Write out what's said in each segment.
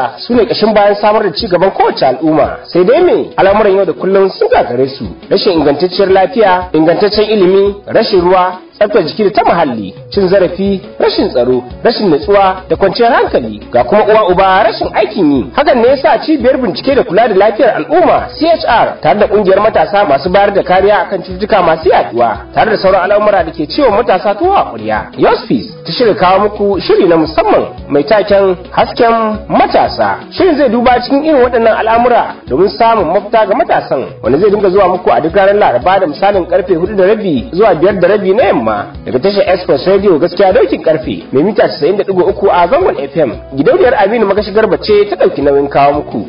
matasa su ne ƙashin bayan samar da ci gaban kowace al'umma sai dai me al'amuran yau da kullum sun gagare su rashin ingantacciyar lafiya ingantaccen ilimi rashin ruwa tsaftar jiki da ta muhalli cin zarafi rashin tsaro rashin natsuwa da kwanciyar hankali ga kuma uwa uba rashin aikin yi hakan ne yasa cibiyar bincike da kula da lafiyar al'umma CHR tare da kungiyar matasa masu bayar da kariya akan cututtuka masu yaduwa tare da sauran al'amura da ke ciwon matasa tuwa a ƙwarya Yospis ta shirya kawo muku shiri na musamman mai taken hasken matasa shirin zai duba cikin irin waɗannan al'amura domin samun mafita ga matasan wanda zai dinga zuwa muku a duk ranar laraba da misalin karfe hudu da rabi zuwa biyar da rabi na yamma daga tashar express radio gaskiya daukin karfe mai mita 90.3 a zangon fm gidauniyar aminu magashi garba ce ta ɗauki nauyin kawo muku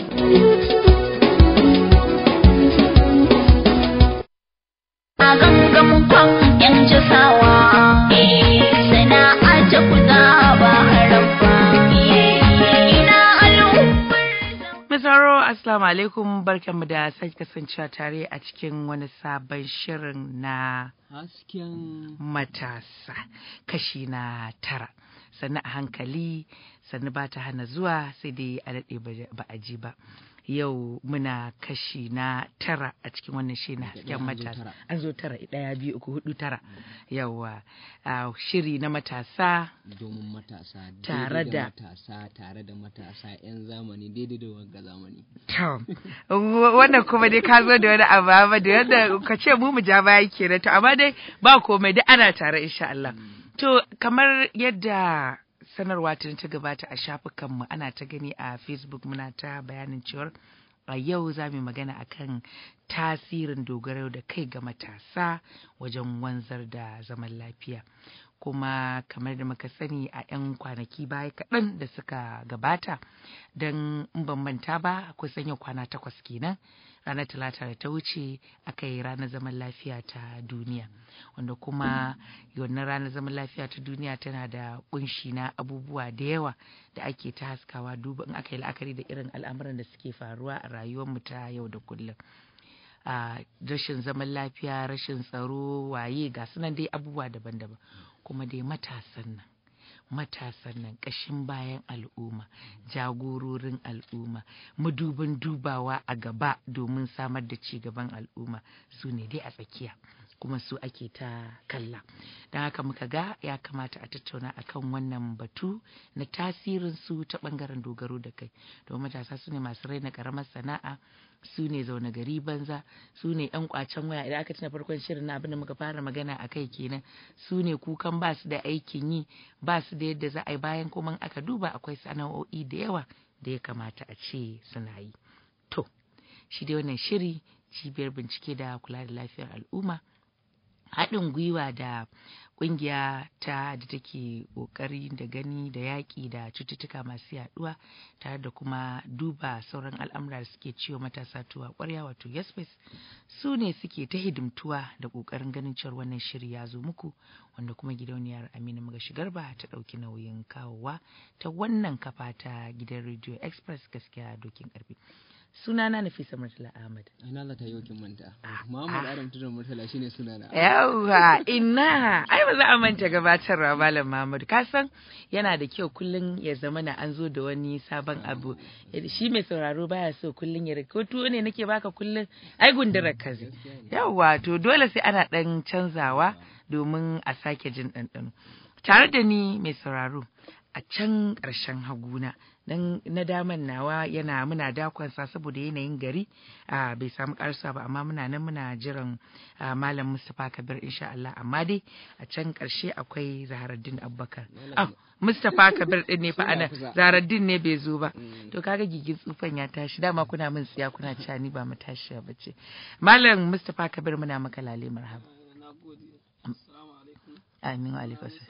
a gangamin kwan yan jasawa sana'a ta kuza ba haram ba ina al'ummar Misaro, Assalamu alaikum barkanmu da sake kasancewa tare a cikin wani sabon shirin na hasken matasa kashi na tara. Sannu a hankali, sannu ba ta hana zuwa sai dai a daɗe ba- ba a ji ba. Yau muna kashi na tara a cikin wannan shi na hasken ɗaya an zo matasa. tara. An zo tara, ɗaya biyu uku hudu tara. Yawwa, ah, shiri na matasa domin matasa Tare daidai da- matasa tare da matasa 'yan zamani daidai da wanga zamani To, wannan kuma dai ka zo da wani abu amma da yadda ka ce mu mu ja baya kenan to amma dai ba komai dai ana tare insha Allah. To, kamar yadda sanarwa ta ta gabata a shafukanmu ana ta gani a Facebook muna ta bayanin cewar a yau za mu yi magana akan tasirin dogaro da kai ga matasa wajen wanzar da zaman lafiya. kuma kamar da muka sani a 'yan kwanaki baya kaɗan da suka gabata don in ban manta ba akwai sanya kwana takwas kenan ranar talata da ta wuce aka yi ranar zaman lafiya ta duniya wanda kuma wannan ranar zaman lafiya ta duniya tana da kunshi na abubuwa da yawa da ake ta haskawa duba in aka yi la'akari da irin al'amuran da suke faruwa a rayuwarmu ta yau da kullum a rashin zaman lafiya rashin tsaro waye ga sunan dai abubuwa daban-daban kuma dai matasan nan matasan nan ƙashin bayan al'umma jagororin al'umma madubin dubawa a gaba domin samar da ci gaban al'umma su ne dai a tsakiya kuma su ake ta kalla don haka muka ga ya kamata a tattauna akan wannan batu na tasirin su ta bangaren dogaro da kai domin matasa su ne masu raina karamar sana'a su ne zaune gari banza su ne yan kwacen waya idan aka tuna farkon shirin na abin da muka fara magana a kai kenan su ne kukan ba su da aikin yi ba su da yadda za a yi bayan kuma aka duba akwai sana'o'i da yawa da ya kamata a ce suna yi to shi dai wannan shiri cibiyar bincike da kula da lafiyar al'umma haɗin gwiwa da ƙungiya ta da take ƙoƙari da gani da yaƙi da cututtuka masu yaɗuwa tare da kuma duba sauran al'amura da suke ciwo matasa tuwa ƙwarya wato yasfes su ne suke ta hidimtuwa da ƙoƙarin ganin cewar wannan shiri ya zo muku wanda kuma gidauniyar aminu magashi garba ta ɗauki nauyin kawowa ta wannan kafa ta gidan rediyo express gaskiya dokin ƙarfi sunana nafisa murtala ahmad ina za ta yau kin manta Ah, Muhammad ah. Adam Tudun Murtala shine sunana Yawwa ina ai ba za a manta gabatarwa Malam Mahmud ka san yana da kyau kullum ya zama na an zo da wani sabon abu shi mai sauraro baya so kullum ya ko tuwo ne nake baka kullum ai gundura kazi yawwa to dole sai ana dan canzawa domin a sake jin ɗanɗano tare da ni mai sauraro a can ƙarshen haguna dan na daman nawa yana muna dakonsa saboda yanayin gari a bai samu karsa ba amma muna nan muna jiran ah, malam Mustapha Kabir insha Allah amma dai a can ƙarshe akwai Zaharaddin Abubakar ah Mustapha Kabir din ne fa ana Zaharaddin ne bai zo ba to kaga gigin tsufan ya tashi dama kuna min tsiya kuna cewa ni ba mu tashi ba ce malam Mustapha Kabir muna maka lale marhaba amin wa alaikum assalam.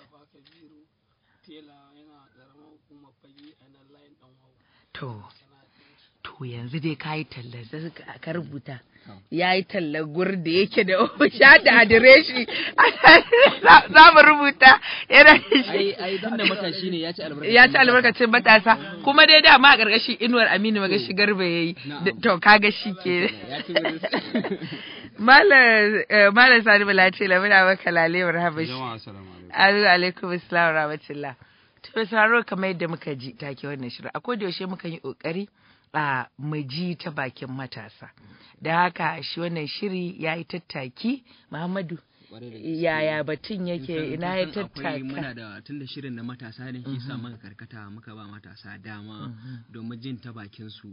To, to yanzu dai ka yi talla sai ka- ka rubuta. Ya yi talla gur da yake da sha da adireshi. Za- Za mu rubuta yana da ai shi. ai dan da matashi ne ya ci albarka Ya ci albarkacin matasa kuma dai dama a ƙarƙashin inuwar Aminu magashi garba ya yi. Na'am. To kaga shi ke. ya ci wurin Malam eh, Malam Sani Bala ce lamuna maka lale marhaba shi. Jama'a assalamu alaikum. Azu alaikum assalam wa rahmatullah. To sauraro kamar yadda muka ji take wannan shirin a koda yaushe muka yi kokari a mu ji ta bakin matasa. Da haka shi wannan shiri ya yi tattaki Muhammadu Kwarai da gaske. yaya batun yake Kun san- ina ya kun san akwai muna tattaka. da tun da shirin na matasa ne shi sa muka karkata muka ba matasa dama domin jin ta bakin su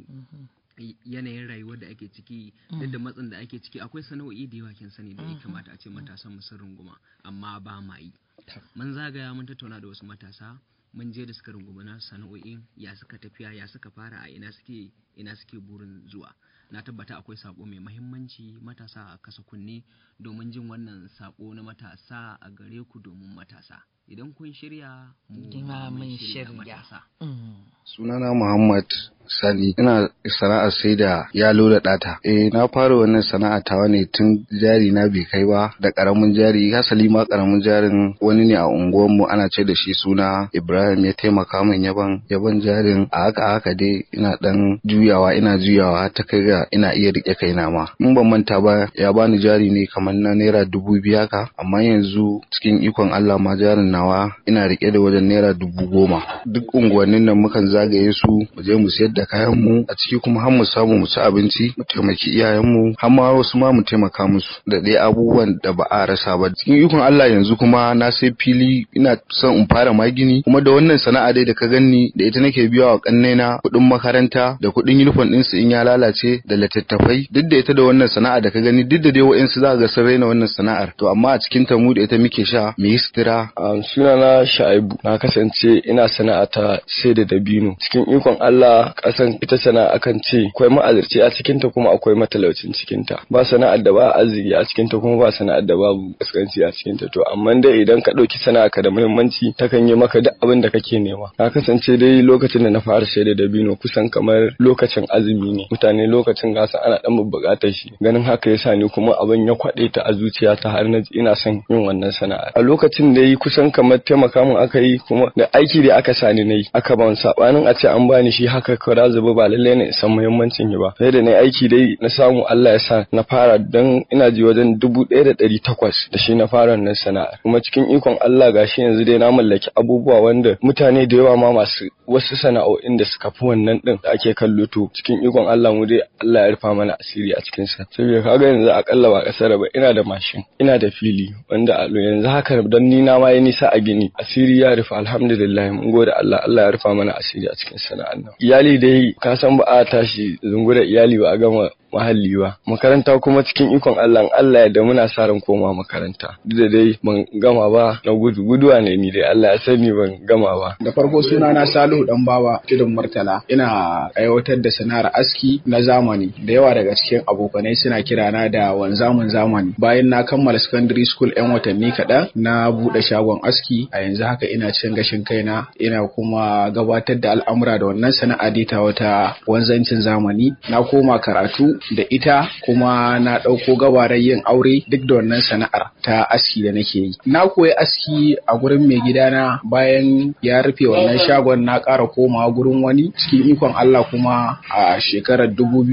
y- yanayin rayuwar da ake ciki duk da matsin da ake ciki akwai sana'o'i da yawa kin sani da ya kamata a ce matasan mu sun runguma amma ba ma yi mun zagaya mun tattauna da wasu matasa mun je da suka runguma na sana'o'in ya suka tafiya ya suka fara a ina suke ina suke burin zuwa na tabbata akwai sako mai mahimmanci matasa a kasa kunne domin jin wannan sako na matasa a gare ku domin matasa idan kun shirya mu Ima ma mun shirya shirya. matasa Mm. Sunana Muhammad Sani ina sana'ar sai da yalo da ɗata. Eh na fara wannan sana'a tawa ne tun jari na bai kai ba da ƙaramin jari hasali ma ƙaramin jarin wani ne a unguwarmu ana ce da shi suna Ibrahim ya taimaka min yaban yaban jarin a haka a haka dai ina ɗan juyawa ina juyawa ta kai ga ina iya riƙe kaina ma. In ban manta ba ya bani jari ne kamar na naira dubu biya ka amma yanzu cikin ikon Allah ma jarin nawa ina riƙe da wajen naira dubu goma. Duk unguwannin nan mukan zagaye su mu je mu sayar da kayan mu a ciki kuma har mu samu mu ci abinci mu taimaki iyayen mu har ma wasu ma mu taimaka musu da dai abubuwan da ba a rasa ba cikin ikon Allah yanzu kuma na sai fili ina son in fara magini kuma da wannan sana'a dai da ka ganni da ita nake biya wa kannena kuɗin makaranta da kuɗin uniform din su in ya lalace da littattafai duk da ita da wannan sana'a da ka gani duk da dai wa'ansu za ka ga sun raina wannan sana'ar to amma a cikin ta mu da ita muke sha mu yi sutura Um, sunana Sha'ibu na kasance ina sana'a ta sai da dabino cikin ikon Allah kasan ita sana'a akan ce akwai ma'azirci a cikin ta kuma akwai matalaucin cikin ta ba sana'ar da ba arziki a cikin ta kuma ba sana'ar da babu kaskanci a cikin ta to amma dai idan ka dauki sana'a ka da muhimmanci takan yi maka duk abin da kake nema na kasance dai lokacin da na fara sai da dabino kusan kamar lokacin azumi ne mutane lokacin gasa ana dan buƙatar shi ganin haka yasa ni kuma abin ya kwaɗe ta a zuciyata har na ji ina son yin wannan sana'a a lokacin da yi kusan kamar taimaka min aka yi kuma da aiki da aka sani na yi aka ban sabanin a ce an bani shi haka kawai zuba ba lallai ne in san muhimmancin yi ba sai da na aiki dai na samu Allah ya sa na fara don ina ji wajen dubu ɗaya da ɗari takwas da shi na fara wannan sana'ar kuma cikin ikon Allah gashi yanzu dai na mallaki abubuwa wanda mutane da yawa ma masu wasu sana'o'in da suka fi wannan din da ake kallo to cikin ikon Allah mu dai Allah ya rufa mana asiri a cikin sa saboda kaga yanzu akalla ba kasar ba ina da mashin ina da fili wanda a yanzu haka don ni na ma yi nisa a gini asiri ya rufa alhamdulillah mun gode Allah Allah ya rufa mana asiri a cikin sana'an nan iyali dai ka san ba a tashi zungura iyali ba a gama mahalli ba makaranta kuma cikin ikon Allah in Allah ya da muna sa ran koma makaranta duk da dai ban gama ba na gudu guduwa ne ni dai Allah ya sani ban gama ba Da farko suna na Salihu dan bawa tudun Murtala ina aiwatar da sana'ar aski na zamani da yawa daga cikin abokanai suna kirana da wanzamin zamani bayan na kammala secondary school yan watanni kaɗan na buɗe shagon aski a yanzu haka ina cin gashin kaina ina kuma gabatar da al'amura da wannan sana'a dai ta wata wanzancin zamani na koma karatu da ita kuma na ɗauko gabarar yin aure duk da wannan sana'ar ta aski da nake yi na koyi aski a gurin mai gidana bayan ya rufe wannan shagon na ƙara komawa gurin wani cikin ikon Allah kuma a shekarar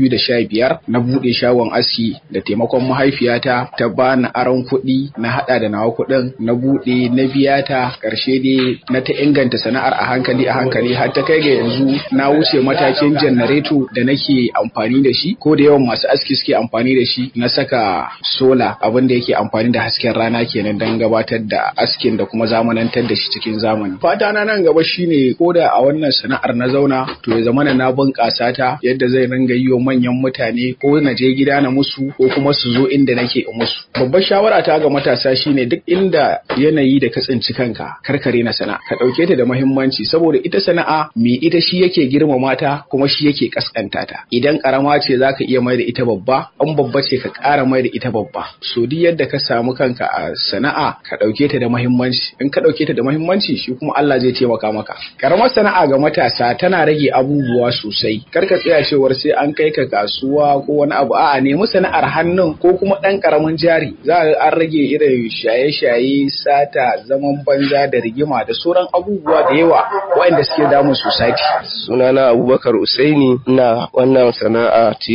2015 na buɗe shagon aski da taimakon mahaifiyata ta bani aron kuɗi na haɗa da nawa kuɗin na buɗe na biya ta ƙarshe dai na ta inganta sana'ar a hankali a hankali har ta kai ga yanzu na wuce matakin janareto da nake amfani da shi ko da yawan masu aski suke amfani da shi na saka sola abin da yake amfani da hasken rana kenan don gabatar da askin da kuma zamanantar da shi cikin zamani fata na nan gaba shine ko da a wannan sana'ar na zauna to ya zamana na bunƙasa ta yadda zai ringa yi wa manyan mutane ko na je gida na musu ko kuma su zo inda nake in musu babbar shawara ta ga matasa shine duk inda yanayi da ka tsinci kanka karkare na sana'a ka ɗauke ta da muhimmanci saboda ita sana'a me ita shi yake girmama ta kuma shi yake kaskanta ta idan karama ce zaka iya mai da ita babba an babba ce ka ƙara mai da ita babba so duk yadda ka samu kanka a sana'a ka ɗauke ta da muhimmanci in ka ɗauke ta da muhimmanci shi kuma Allah zai taimaka maka karamar sana'a ga matasa tana rage abubuwa sosai kar ka tsaya cewar sai an kai ka kasuwa ko wani abu a'a nemi sana'ar hannun ko kuma ɗan karamin jari za a an rage irin shaye-shaye sata zaman banza da rigima da sauran abubuwa da yawa waɗanda suke damun society sunana Abubakar Usaini ina wannan sana'a ce ta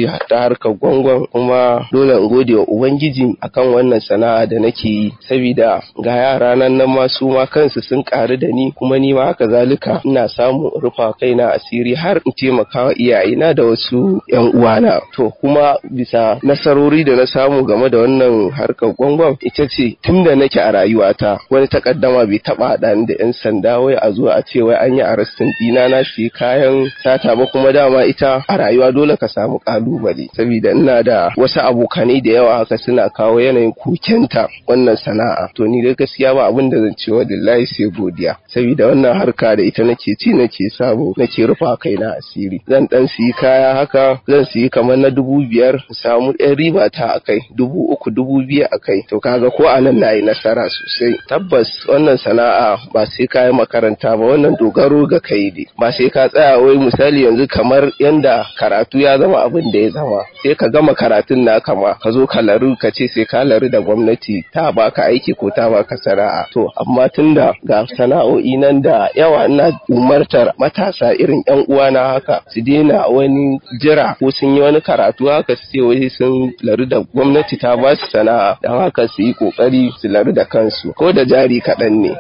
harkar gwangwan kuma dole in gode wa ubangiji akan wannan sana'a da nake yi saboda ga yara nan nan ma su ma kansu sun karu da ni kuma ni ma haka zalika ina samu in rufa kaina asiri har in taimaka wa iyayena da wasu yan uwana to kuma bisa nasarori da na samu game da wannan harkar gwangwan ita ce tun da nake a rayuwata wani takaddama bai taba haɗa ni da yan sanda wai a zo a ce wai an yi arrestin dina na shi kayan sata ba kuma dama ita a rayuwa dole ka samu kalubale saboda ina da wasu abokanai da yawa haka suna kawo yanayin kukenta wannan sana'a to ni dai gaskiya ba abin da zan ce wa lillahi sai godiya saboda wannan harka da ita nake ci nake samu nake rufa kaina asiri zan dan siyi kaya haka zan siyi kamar na dubu biyar in samu ɗan riba ta akai dubu uku dubu biyu akai to kaga ko a nan nayi nasara sosai tabbas wannan sana'a ba sai ka yi makaranta ba wannan dogaro ga kai ne ba sai ka tsaya wai misali yanzu kamar yanda karatu ya zama abin da ya zama sai ka gama karatun na kama ka zo ka laru ka ce sai ka laru da gwamnati ta baka aiki ko ta baka sana'a to amma tunda ga sana'o'i nan da yawa ina umartar matasa irin yan uwana haka su daina wani jira ko sun yi wani karatu haka su ce wai sun laru da gwamnati ta ba su sana'a don haka su yi kokari su laru da kansu ko da jari kaɗan ne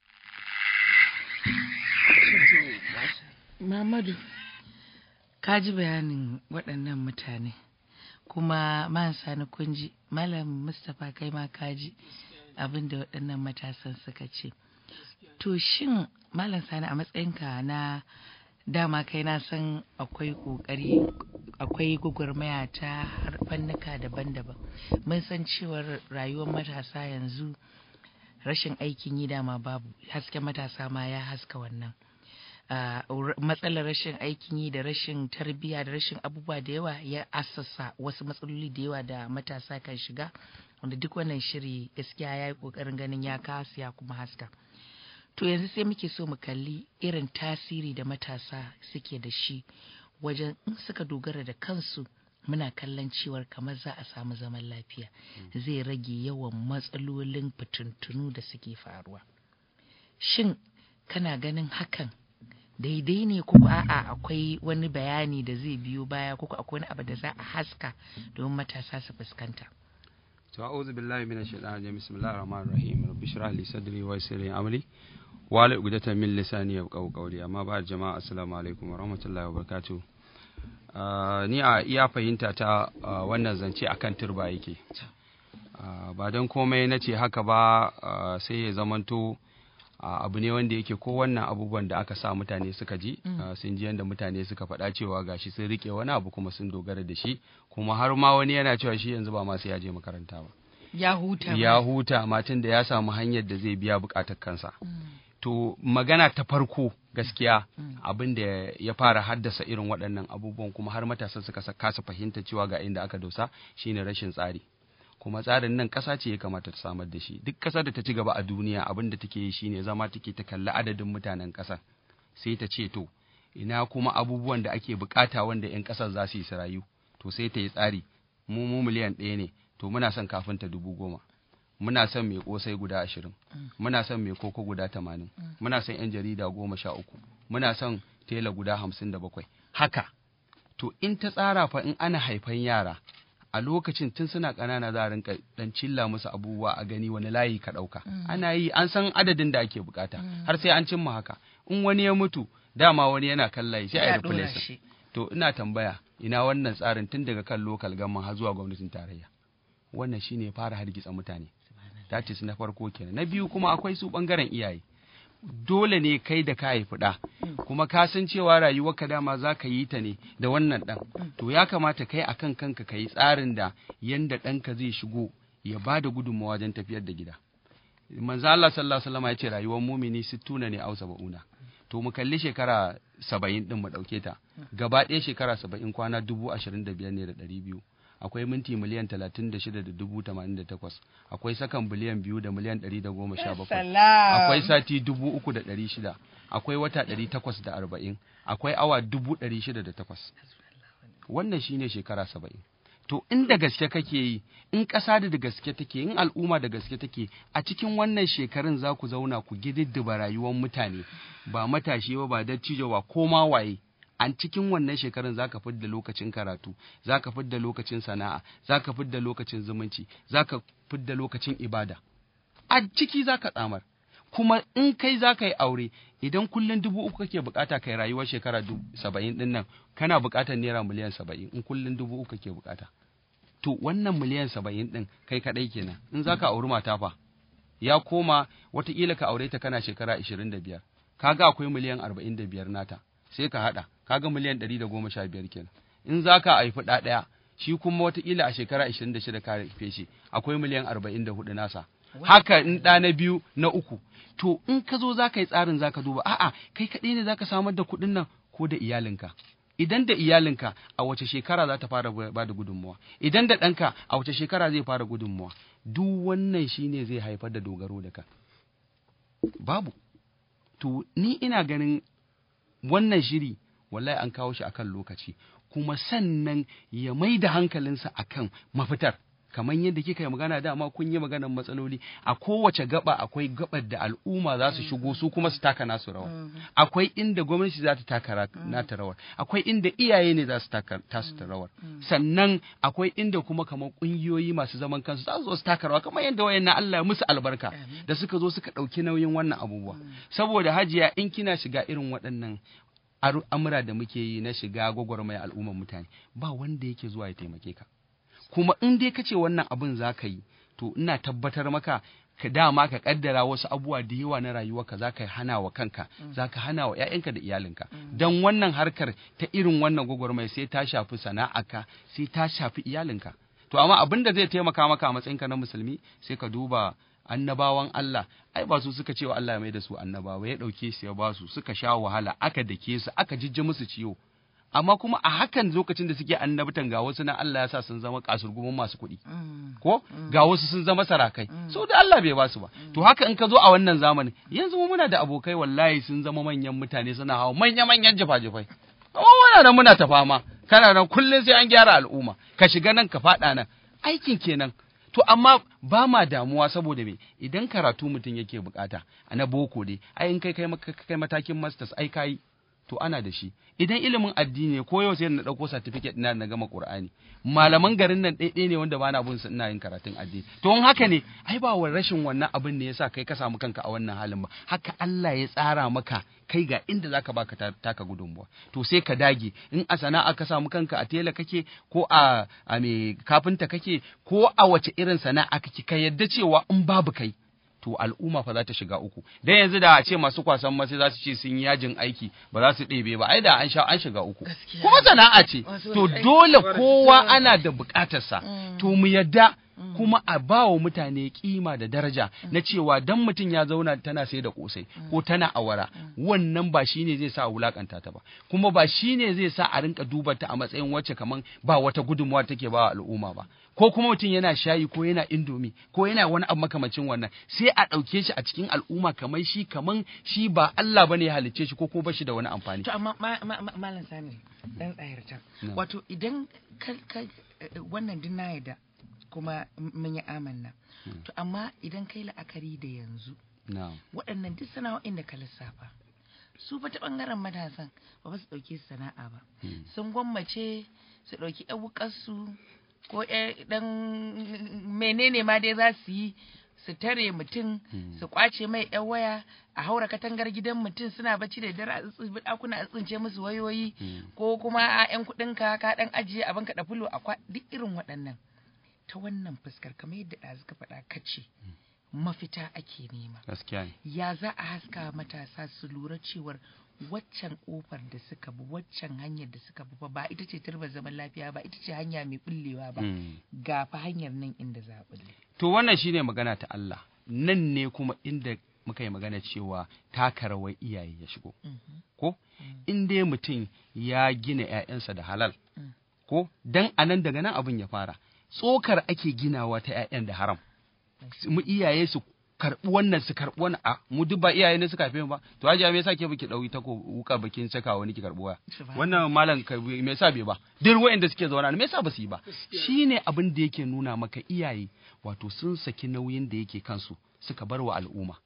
Mamadu, ka ji bayanin waɗannan mutane, kuma man sani kunji, Malam Mustapha kai ma ka ji abin da waɗannan matasan suka ce. To shin Malam Sani a matsayinka na dama kai na san akwai ƙoƙari akwai gwagwarmaya ta har fannuka daban-daban. Mun san cewar rayuwar matasa yanzu rashin aikin yi dama babu, hasken matasa ma ya haska wannan. Uh, matsalar rashin aikin yi da rashin tarbiyya da rashin abubuwa da yawa ya assasa wasu matsaloli da yawa da matasa kan shiga wanda duk wannan shiri gaskiya ya yi ƙoƙarin ganin ya kasu ya kuma haska to yanzu sai muke so mu kalli irin tasiri da matasa suke da shi wajen in suka dogara da kansu muna kallon cewar kamar za a samu zaman lafiya zai rage yawan matsalolin fitintunu da suke faruwa shin kana ganin hakan daidai ne ko a'a akwai wani bayani da zai biyo baya ko akwai wani abu da za a haska domin matasa su fuskanta to a'udhu billahi minash shaitanir rajim bismillahir rahmanir rahim rabbi shrah li sadri wa yassir li amri wa la uqdatan min lisani yafqahu qawli amma ba jama'a assalamu alaikum wa rahmatullahi wa barakatuh ni a iya fahimta ta wannan zance akan turba yake ba don komai na ce haka ba sai ya zamanto abu ne wanda yake ko wannan abubuwan da aka sa mutane suka ji sun ji yadda mutane suka faɗa cewa gashi sun rike wani abu kuma sun dogara da shi kuma har ma wani yana cewa shi yanzu ba ma sai ya je makaranta ba ya huta ya huta matan da ya samu hanyar da zai biya bukatar kansa to magana ta farko gaskiya abin da ya fara haddasa irin waɗannan abubuwan kuma har matasa suka kasa fahimta cewa ga inda aka dosa shine rashin tsari kuma tsarin nan ƙasa ce ya kamata ta samar da shi duk ƙasar da ta ci gaba a duniya abin da take yi shine zama take ta kalli adadin mutanen ƙasar sai ta ce to ina kuma abubuwan da ake bukata wanda 'yan ƙasar za su yi su rayu to sai ta yi tsari mu mu miliyan ɗaya ne to muna son kafinta dubu goma muna son mai kosai guda ashirin muna son mai koko guda tamanin muna son 'yan jarida goma sha uku muna son tela guda hamsin da bakwai haka to in ta tsara fa in ana haifan yara a lokacin tun suna ƙanana za a rinka dan cilla musu abubuwa a gani wani layi ka ɗauka ana yi an san adadin da ake bukata har sai an cimma haka in wani ya mutu dama wani yana kan layi sai a yi replacement to ina tambaya ina wannan tsarin tun daga kan local gamman har zuwa gwamnatin tarayya wannan shine ya fara hargitsa mutane that is na farko kenan na biyu kuma akwai su bangaren iyaye dole ne kai da ka haifi ɗa kuma ka san cewa rayuwarka dama za ka yi ta ne da wannan ɗan to ya kamata kai akan kanka ka yi tsarin da yanda ɗanka zai shigo ya ba da gudunmawa wajen tafiyar da gida manzo Allah sallallahu alaihi wasallam ya ce rayuwar mumini sittuna ne au saba'una to mu kalli shekara saba'in din mu ɗauke ta gaba ɗaya shekara saba'in kwana dubu ashirin da biyar ne da ɗari biyu akwai minti miliyan talatin da shida da dubu tamanin da takwas akwai sakan biliyan biyu da miliyan ɗari da goma sha bakwai akwai sati dubu uku da ɗari shida akwai wata ɗari takwas da arba'in akwai awa dubu ɗari shida da takwas wannan shine shekara saba'in to in da gaske kake yi in ƙasa da gaske take in al'umma da gaske take a cikin wannan shekarun za ku zauna ku gididdiba rayuwar mutane ba matashi ba ba dattijo ba ko ma waye a cikin wannan shekarun zaka fidda lokacin karatu zaka fidda lokacin sana'a zaka fidda lokacin zumunci zaka fidda lokacin ibada a ciki zaka tsamar kuma in kai za ka yi aure idan kullum dubu uku kake bukata kai rayuwar shekara saba'in din nan kana bukatar naira miliyan saba'in in kullum dubu uku kake bukata to wannan miliyan saba'in din kai kadai kenan in za ka auri mata fa ya koma watakila ka aure ta kana shekara ashirin da biyar kaga akwai miliyan arba'in da biyar nata sai ka haɗa kaga miliyan ɗari da goma sha biyar kenan in za ka haifi ɗa ɗaya shi kuma watakila a shekara ashirin da shida ka haife shi akwai miliyan arba'in da hudu nasa haka in ɗa na biyu na uku to in ka zo za ka yi tsarin za ka duba a'a kai kaɗai ne za ka samar da kuɗin nan ko da iyalinka idan da iyalinka a wace shekara za ta fara ba da gudunmuwa idan da ɗanka a wace shekara zai fara gudunmuwa duk wannan shine zai haifar da dogaro da ka babu to ni ina ganin wannan shiri wallahi an kawo shi akan lokaci kuma sannan ya mai da hankalinsa akan mafitar kamar yadda kika yi magana dama kun yi maganar matsaloli a kowace gaba akwai gabar da al'umma za su shigo su kuma su taka nasu rawa akwai inda gwamnati za ta taka nata rawar akwai inda iyaye ne za su taka tasu ta rawar sannan akwai inda kuma kamar kungiyoyi masu zaman kansu za su zo su taka rawa kamar yadda wayannan Allah ya musu albarka da suka zo suka ɗauki nauyin wannan abubuwa saboda hajiya in kina shiga irin waɗannan amura da muke yi na shiga gwagwarmaya al'ummar mutane ba wanda yake zuwa ya taimake ka kuma in dai kace wannan abin za ka yi to ina tabbatar maka ka dama ka kaddara wasu abubuwa da yawa na rayuwarka za ka hana wa kanka za ka hana wa 'ya'yanka da iyalinka don wannan harkar ta irin wannan gwagwarmai sai ta shafi sana'arka sai ta shafi iyalinka to amma abin da zai taimaka maka a matsayinka na musulmi sai ka duba annabawan Allah ai ba su suka ce wa Allah ya mai da su annabawa ya dauke su ya ba su suka sha wahala aka dake su aka jijji musu ciwo amma kuma a hakan lokacin da suke annabtan ga wasu na Allah ya sa sun zama kasurgumin masu kuɗi ko ga wasu sun zama sarakai so da Allah bai ba su ba to haka in ka zo a wannan zamanin yanzu mu muna da abokai wallahi sun zama manyan mutane suna hawa manya manyan jafa-jafai amma muna nan muna ta fama kana nan kullum sai an gyara al'umma ka shiga nan ka faɗa nan aikin kenan to amma ba ma damuwa saboda me idan karatu mutum yake bukata a na boko dai ai in kai kai matakin masters ai kai to ana da shi idan ilimin addini ko yau sai na dauko certificate ina na gama Qur'ani malaman garin nan ɗaiɗai ne wanda bana bin su ina yin karatun addini to in haka ne ai ba wa rashin wannan abin ne yasa kai ka samu kanka a wannan halin ba haka Allah ya tsara maka kai ga inda zaka baka taka gudunmuwa to sai ka dage in a sana'a ka samu kanka a tela kake ko a a me kafinta kake ko a wace irin sana'a kake ka yadda cewa in babu kai to al'umma fa za ta shiga uku dan yanzu da a ce masu kwasan masai za su ce sun yi yajin aiki ba za su ɗebe ba ai da an sha an shiga uku kuma sana'a ce to dole kowa ana da buƙatarsa to mu yadda kuma a ba wa mutane kima da daraja na cewa dan mutum ya zauna tana sai da kosai ko tana awara wannan ba shine zai sa a wulakanta ta ba kuma ba shine zai sa a rinka duba ta a matsayin wacce kaman ba wata gudunmuwa take ba wa al'umma ba ko kuma mutum yana shayi ko yana indomi ko yana wani abu makamacin wannan sai a ɗauke shi a cikin al'umma kamar shi kaman shi ba Allah bane ya halicce shi ko kuma bashi da wani amfani to amma malam sani dan tsayar can wato idan wannan din na yadda kuma mun yi amanna to amma idan kai la'akari da yanzu waɗannan duk sana'o'in da ka lissafa su fa ta ɓangaren matasan ba ba su ɗauke su sana'a ba sun gwammace su ɗauki ƴan wukarsu ko ɗan menene ma dai za su yi su tare mutum su kwace mai yan waya a haura katangar gidan mutum suna bacci da dare a ɗakuna a tsince musu wayoyi ko kuma a yan kuɗinka ka ɗan ajiye abin ka da fulo a duk irin waɗannan ta wannan fuskar kamar yadda ɗazu ka faɗa kace mafita ake nema gaskiya ne ya za a haska matasa su lura cewar waccan kofar da suka bi waccan hanyar da suka bi ba ita ce turba zaman lafiya ba ita ce hanya mai bullewa ba ga fa hanyar nan inda za a bulle to wannan shine magana ta Allah nan ne kuma inda muka yi magana cewa taka rawar iyaye ya shigo ko in dai mutum ya gina 'ya'yansa da halal ko dan anan daga nan abin ya fara tsokar ake ginawa ta 'ya'yan da haram mu iyaye su karɓi wannan su karɓi wannan a mu duk ba iyaye ne suka haife mu ba to hajiya me yasa ke baki dauki ta ko wuka bakin saka wani ki karɓi waya wannan malam me yasa bai ba duk wayanda suke zauna me yasa ba su yi ba shine abin da yake nuna maka iyaye wato sun saki nauyin da yake kansu suka bar wa al'umma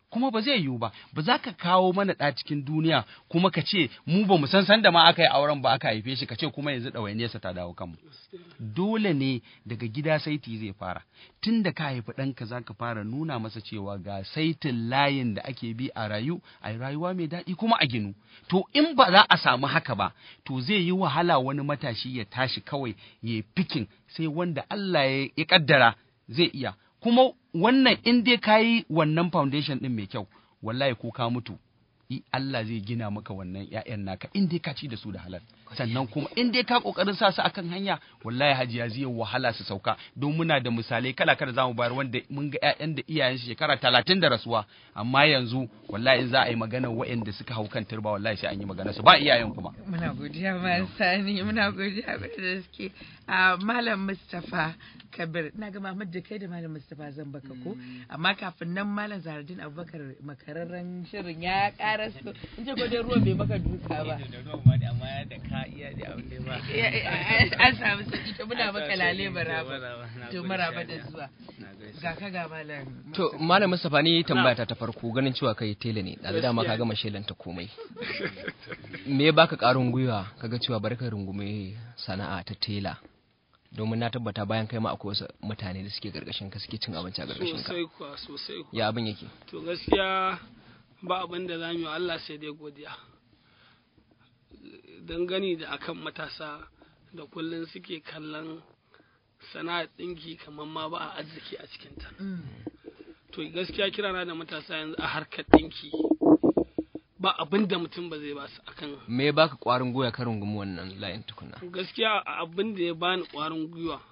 kuma ba zai yiwu ba ba za ka kawo mana ɗa cikin duniya kuma ka ce mu ba mu san san da ma aka yi auren ba aka haife shi ka ce kuma yanzu ɗawainiyarsa ta dawo kanmu dole ne daga gida saiti zai fara tun da ka haifi ɗanka za ka fara nuna masa cewa ga saitin layin da ake bi a rayu a rayuwa mai daɗi kuma a ginu to in ba za a samu haka ba to zai yi wahala wani matashi ya tashi kawai ya yi fikin sai wanda Allah ya ya kaddara zai iya kuma wannan in dai ka yi wannan foundation ɗin mai kyau wallahi ko ka mutu i Allah zai gina maka wannan ƴaƴan naka in dai ka ci da su da halal sannan kuma in dai ka kokarin sa su akan hanya wallahi hajiya zai wahala su sauka don muna da misalai kala kala zamu bayar wanda mun ga ƴaƴan da iyayen su shekara talatin da rasuwa amma yanzu wallahi in za a yi magana waɗanda suka hau kan turba wallahi sai an yi magana su ba iyayen kuma Muna godiya ma sani muna godiya da gaske a Malam Mustapha Kabir na ga Muhammad da kai da Malam Mustapha zan baka ko amma kafin nan Malam Zahardin Abubakar makararren shirin ya ƙara su in ce ko dai ruwan bai baka duka ba amma da ka iya da abin da ba an samu sauki to muna maka lale maraba to maraba da zuwa ga ka ga Malam To Malam Mustapha ni tambaya ta ta farko ganin cewa kai tela ne da dama ka gama shelanta komai. Me ya baka karin gwiwa kaga cewa bari ka rungume sana'a ta tela? Domin na tabbata bayan kai ma akwai wasu mutane da suke gargashin ka suke cin abinci a gargashin ka. sosai kuwa sosai kuwa Ya abin yake? to gaskiya ba abin da za mu yi wa Allah sai dai godiya dangane da akan matasa da kullum suke kallon sana'ar ɗinki kamar ma ba a arziki a cikinta to gaskiya kirana da matasa yanzu a harkar ɗinki ba abin da mutum ba zai ba su akan Me ya baka kwarin gwiwa ka rungumi wannan layin tukuna? gaskiya abin da ya bani ƙwarin gwiwa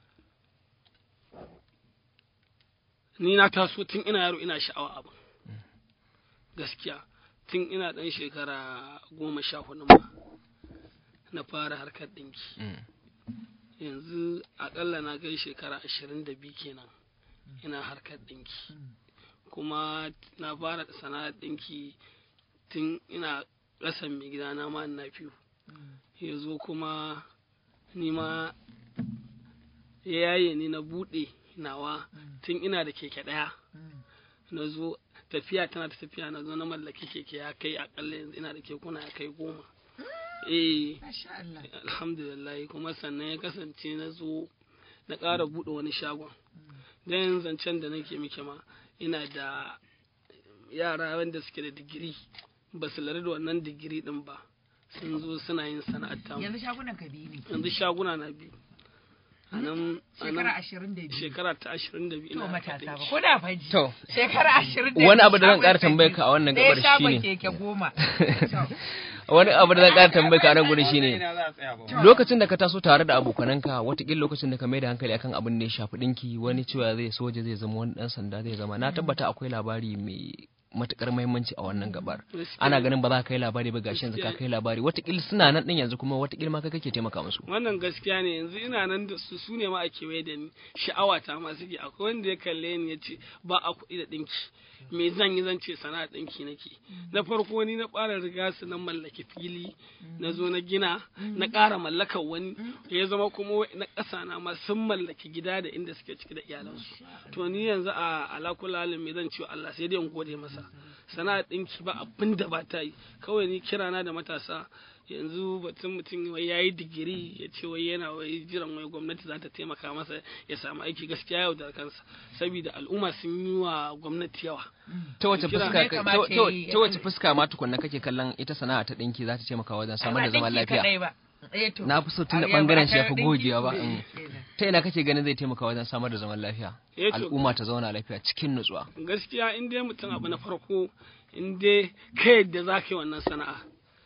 ni na taso tun ina yaro ina sha'awa abin gaskiya tun ina ɗan shekara goma sha hudu ma na fara harkar ɗinki Mm. yanzu aƙalla na kai shekara ashirin da biyu kenan ina harkar ɗinki kuma na fara sana'ar ɗinki tun ina ƙasan mai gidana ma na fiyo ya zo kuma ni ma ya yaye ni na buɗe nawa tun ina da keke ɗaya na zo tafiya tana ta tafiya na zo na mallaki keke ya kai akalla yanzu ina da kekuna ya kai goma eh alhamdulillah kuma sannan ya kasance na zo na ƙara buɗe wani shagon don yin zancen da nake miki ma ina da yara wanda suke da digiri ba su lura da wannan digiri din ba sun zo suna yin sana'ar tamu yanzu shagunan ka biyu ne yanzu shaguna na biyu a nan a nan shekara ashirin da biyu shekara ta ashirin da biyu to ina matasa ba ɗinki. ko da faji To, shekara ashirin da Wani biyu, abu da zan ƙara shagon tambayar biyu. ka a wannan Ɗaya gabar shagon shine- keke goma wani abu da zan ƙara tambaye ka a nan gurin shine Ina za a tsaya ba. lokacin da ka taso tare da abokananka watakila lokacin da ka mai da hankali akan abin da ya shafi ɗinki wani cewa zai soja zai zama wani ɗan sanda zai zama na tabbata akwai labari mai matukar muhimmanci a wannan gabar ana ganin ba za ka kai labari ba gashi yanzu ka kai labari watakila suna nan ɗin yanzu kuma watakila ma kai kake taimaka musu wannan gaskiya ne yanzu ina nan da su su ne ma a kewaye da ni sha'awa ta ma suke akwai wanda ya kalle ni ya ce ba a kuɗi da ɗinki me zan yi zan ce sana'a ɗinki nake na farko ni na fara riga su na mallaki fili na zo na gina na ƙara mallakar wani ya zama kuma wa- na ƙasa na ma sun mallaki gida da inda suke ciki da iyalansu to ni yanzu a alakulalin me zan ce wa Allah sai dai in gode masa sana'a ɗinki ba abin da ba ta yi kawai ni kirana da matasa yanzu batun mutum wai yayi digiri ya ce wai yana wai jiran wai gwamnati za ta taimaka masa ya samu aiki gaskiya yau da kansa saboda al'umma sun yi wa gwamnati yawa ta wace Kira- fuska Ya kamata ta- ta- yi- ta wace fuska ma tukunna kake kallon ita sana'a ta ɗinki za ta taimaka wajen samar da zaman Ba ɗinki lafiya kaɗai ba. Eh to. na fi so tun da Ah, ya bangaren ba shi ya fi ɗinki gogewa ba ne. mm. ta ina kake ganin zai taimaka wajen samar da zaman lafiya Eh to- al'umma ta zauna lafiya cikin nutsuwa gaskiya in dai mutum abu na farko in dai ka yadda za ka yi wannan sana'a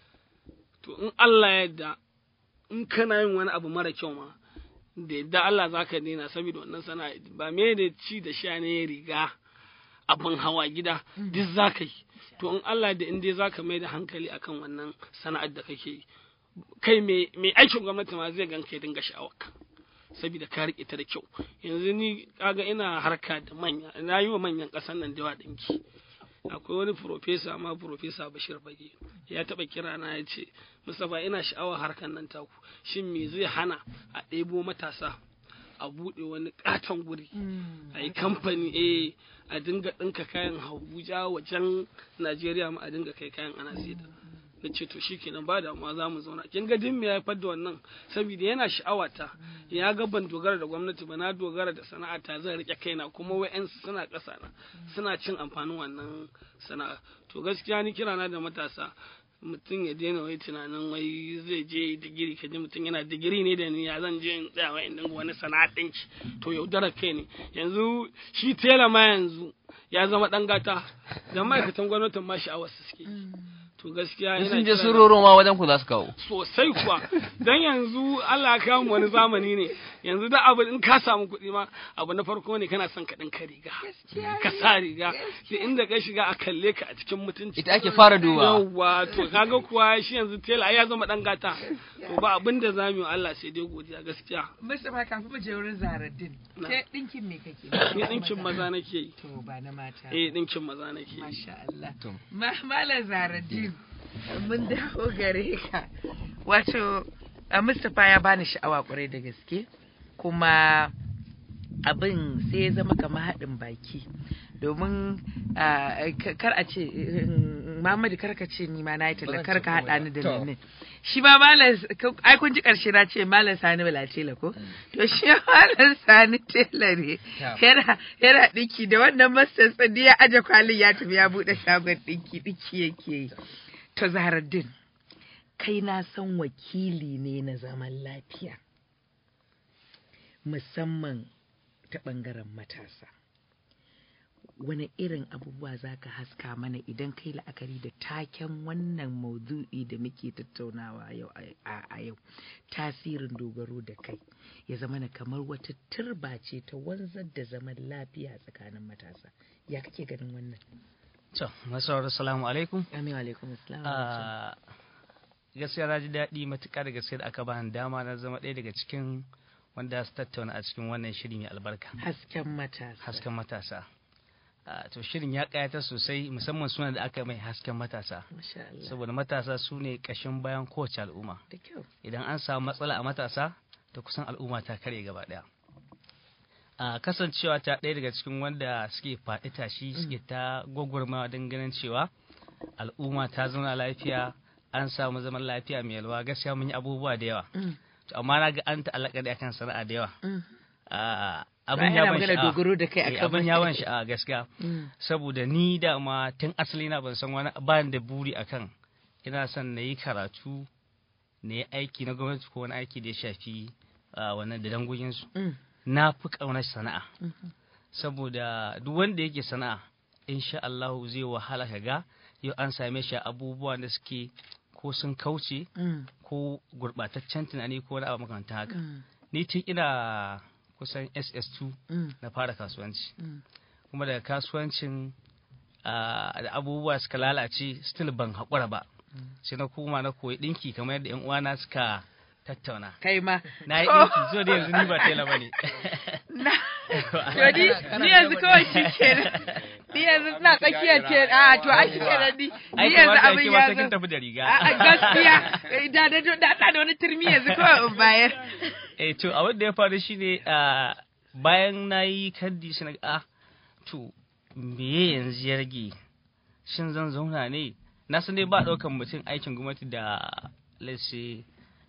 to in Allah ya yadda in kana yin wani abu mara kyau ma da yadda Allah za ka daina saboda wannan sana'a ba me da ci da sha ne riga abin hawa gida duk za ka yi to in Allah da in dai za ka mai da hankali akan wannan sana'ar da kake yi kai mai mai aikin gwamnati ma zai gan kai dinga sha'awarka saboda ka riƙe ta da kyau yanzu ni kaga ina harka da manya na yi wa manyan ƙasar nan da yawa ɗinki akwai wani profesa ma profesa bashir bage ya taɓa kira na ya ce mustapha ina sha'awar harkar nan taku shin me zai hana a ɗebo matasa a buɗe wani katon guri a yi kamfani eh a dinga ɗinka kayan Abuja wajen Najeriya ma a dinga kai kayan ana saida na ce to shikenan ba damuwa za mu zauna kin ga din me ya haifar da wannan saboda yana sha'awata ya ga ban dogara da gwamnati ba na dogara da sana'ata zan rike kaina kuma wa'yansu suna ƙasa na suna cin amfanin wannan sana'a to gaskiya ni kirana da matasa mutum ya daina wai tunanin wai zai je digiri ka ji mutum yana digiri ne da ni ya zan je in tsaya wai in dinga wani sana'a ɗinki to yaudarar kai ne yanzu shi tela ma yanzu ya zama ɗan gata da ma'aikatan gwamnatin ma sha'awar su suke to gaskiya sun je sun roro ma wajen ku za su kawo sosai kuwa dan yanzu Allah ya kawo mu wani zamani ne yanzu da abu in ka samu kuɗi ma abu na farko ne kana son ka ɗinka riga ka sa riga da inda ka shiga a kalle ka a cikin mutunci ita ake fara duba yawwa to kaga kuwa shi yanzu tela ai ya zama dan gata to ba abin da zamu yi wa Allah sai dai godiya gaskiya Mustapha kafin mu je wurin Zaraddin Na. ke dinkin me kake ni dinkin maza nake yi to ba na mata eh dinkin maza nake yi Masha Allah. Ma- Malam Zaraddin, mun dawo gare ka. Wato, a Mustapha ya bani sha'awa kwarai da gaske, kuma abin sai ya zama kamar haɗin baki. Domin ah, ka- kar a ce, mm, Muhammadu kar ka ce ni ma na yi talla, kar ka haɗa ni da To. nan. Shi ma Malam, ai kun ji ƙarshe na ce Malam Sani Bala Tela ko? To shi ma Malam Sani Tela ne. Yana yana ɗinki da wannan masters ɗin ya aje kwalin ya tafi ya buɗe shagon ɗinki ɗinki yake yi. To Zaharaddin, kai na san wakili ne na zaman lafiya. Musamman ta ɓangaren matasa. Wani irin abubuwa za ka haska mana idan kai la'akari da taken wannan maudu'i da muke tattaunawa yau a a yau tasirin dogaro da kai ya zama na kamar wata turba ce ta wanzar da zaman lafiya tsakanin matasa ya kake ganin wannan To, masarar salamu alaikum. amin wa alaikum assalam Ah, Gaskiya na ji daɗi matuƙa da gaske da aka bani dama na zama ɗaya daga cikin wanda su tattauna a cikin wannan shiri mai albarka. hasken matasa Hasken matasa. Ah, To shirin ya ƙayatar sosai musamman suna da aka mai hasken matasa. Masha Allah. Saboda matasa su ne ƙashin bayan kowace al'umma. da kyau Idan an samu matsala a matasa, to kusan al'umma ta karye gaba ɗaya. a kasancewa ta ɗaya daga cikin wanda suke faɗi tashi suke ta gwagwarmawa don ganin cewa al'umma ta zauna lafiya an samu zaman lafiya mai yalwa gaskiya mun yi abubuwa da yawa To, amma na ga an ta'allaka da akan sana'a da yawa Ah, abin ya yana ban magana sha'awa dogaro da kai Eh, akan abin ya ban sha'awa gaskiya Mm. saboda ni da ma tun asali na ban san wani ba ni da buri akan ina son na yi karatu na yi aiki na gwamnati ko wani aiki da ya shafi ah, wannan da dangoginsu Mm. na fi ƙaunar sana'a Mhm. saboda duk wanda yake sana'a insha Allah zai wahala ka ga yau an same shi a abubuwa da suke ko sun kauce Mm. ko gurɓataccen tunani ko wani abu makamantan haka Mm. ni tun ina kusan SS2 Mm. na fara kasuwanci Mm. kuma daga kasuwancin ah, da abubuwa suka lalace still ban haƙura ba sai na koma na koyi ɗinki kamar yadda 'yan uwana suka tattauna kai ma na yi ɗinki zo da yanzu ni ba tela ba ne na to ni ni yanzu kawai shi kenan ni yanzu ina tsakiyar ce a to a shi kenan ni ni Ai, yanzu kamata abin yake ya ma sai kin zo tafi da riga. a a, gaskiya da da da da da wani turmi yanzu kawai in bayar eh to abin da ya faru shine a bayan na yi kaddi shi na ga, ah to me yanzu ya rage shin zan zauna ne na san dai ba ɗaukan mutum aikin gwamnati da let's say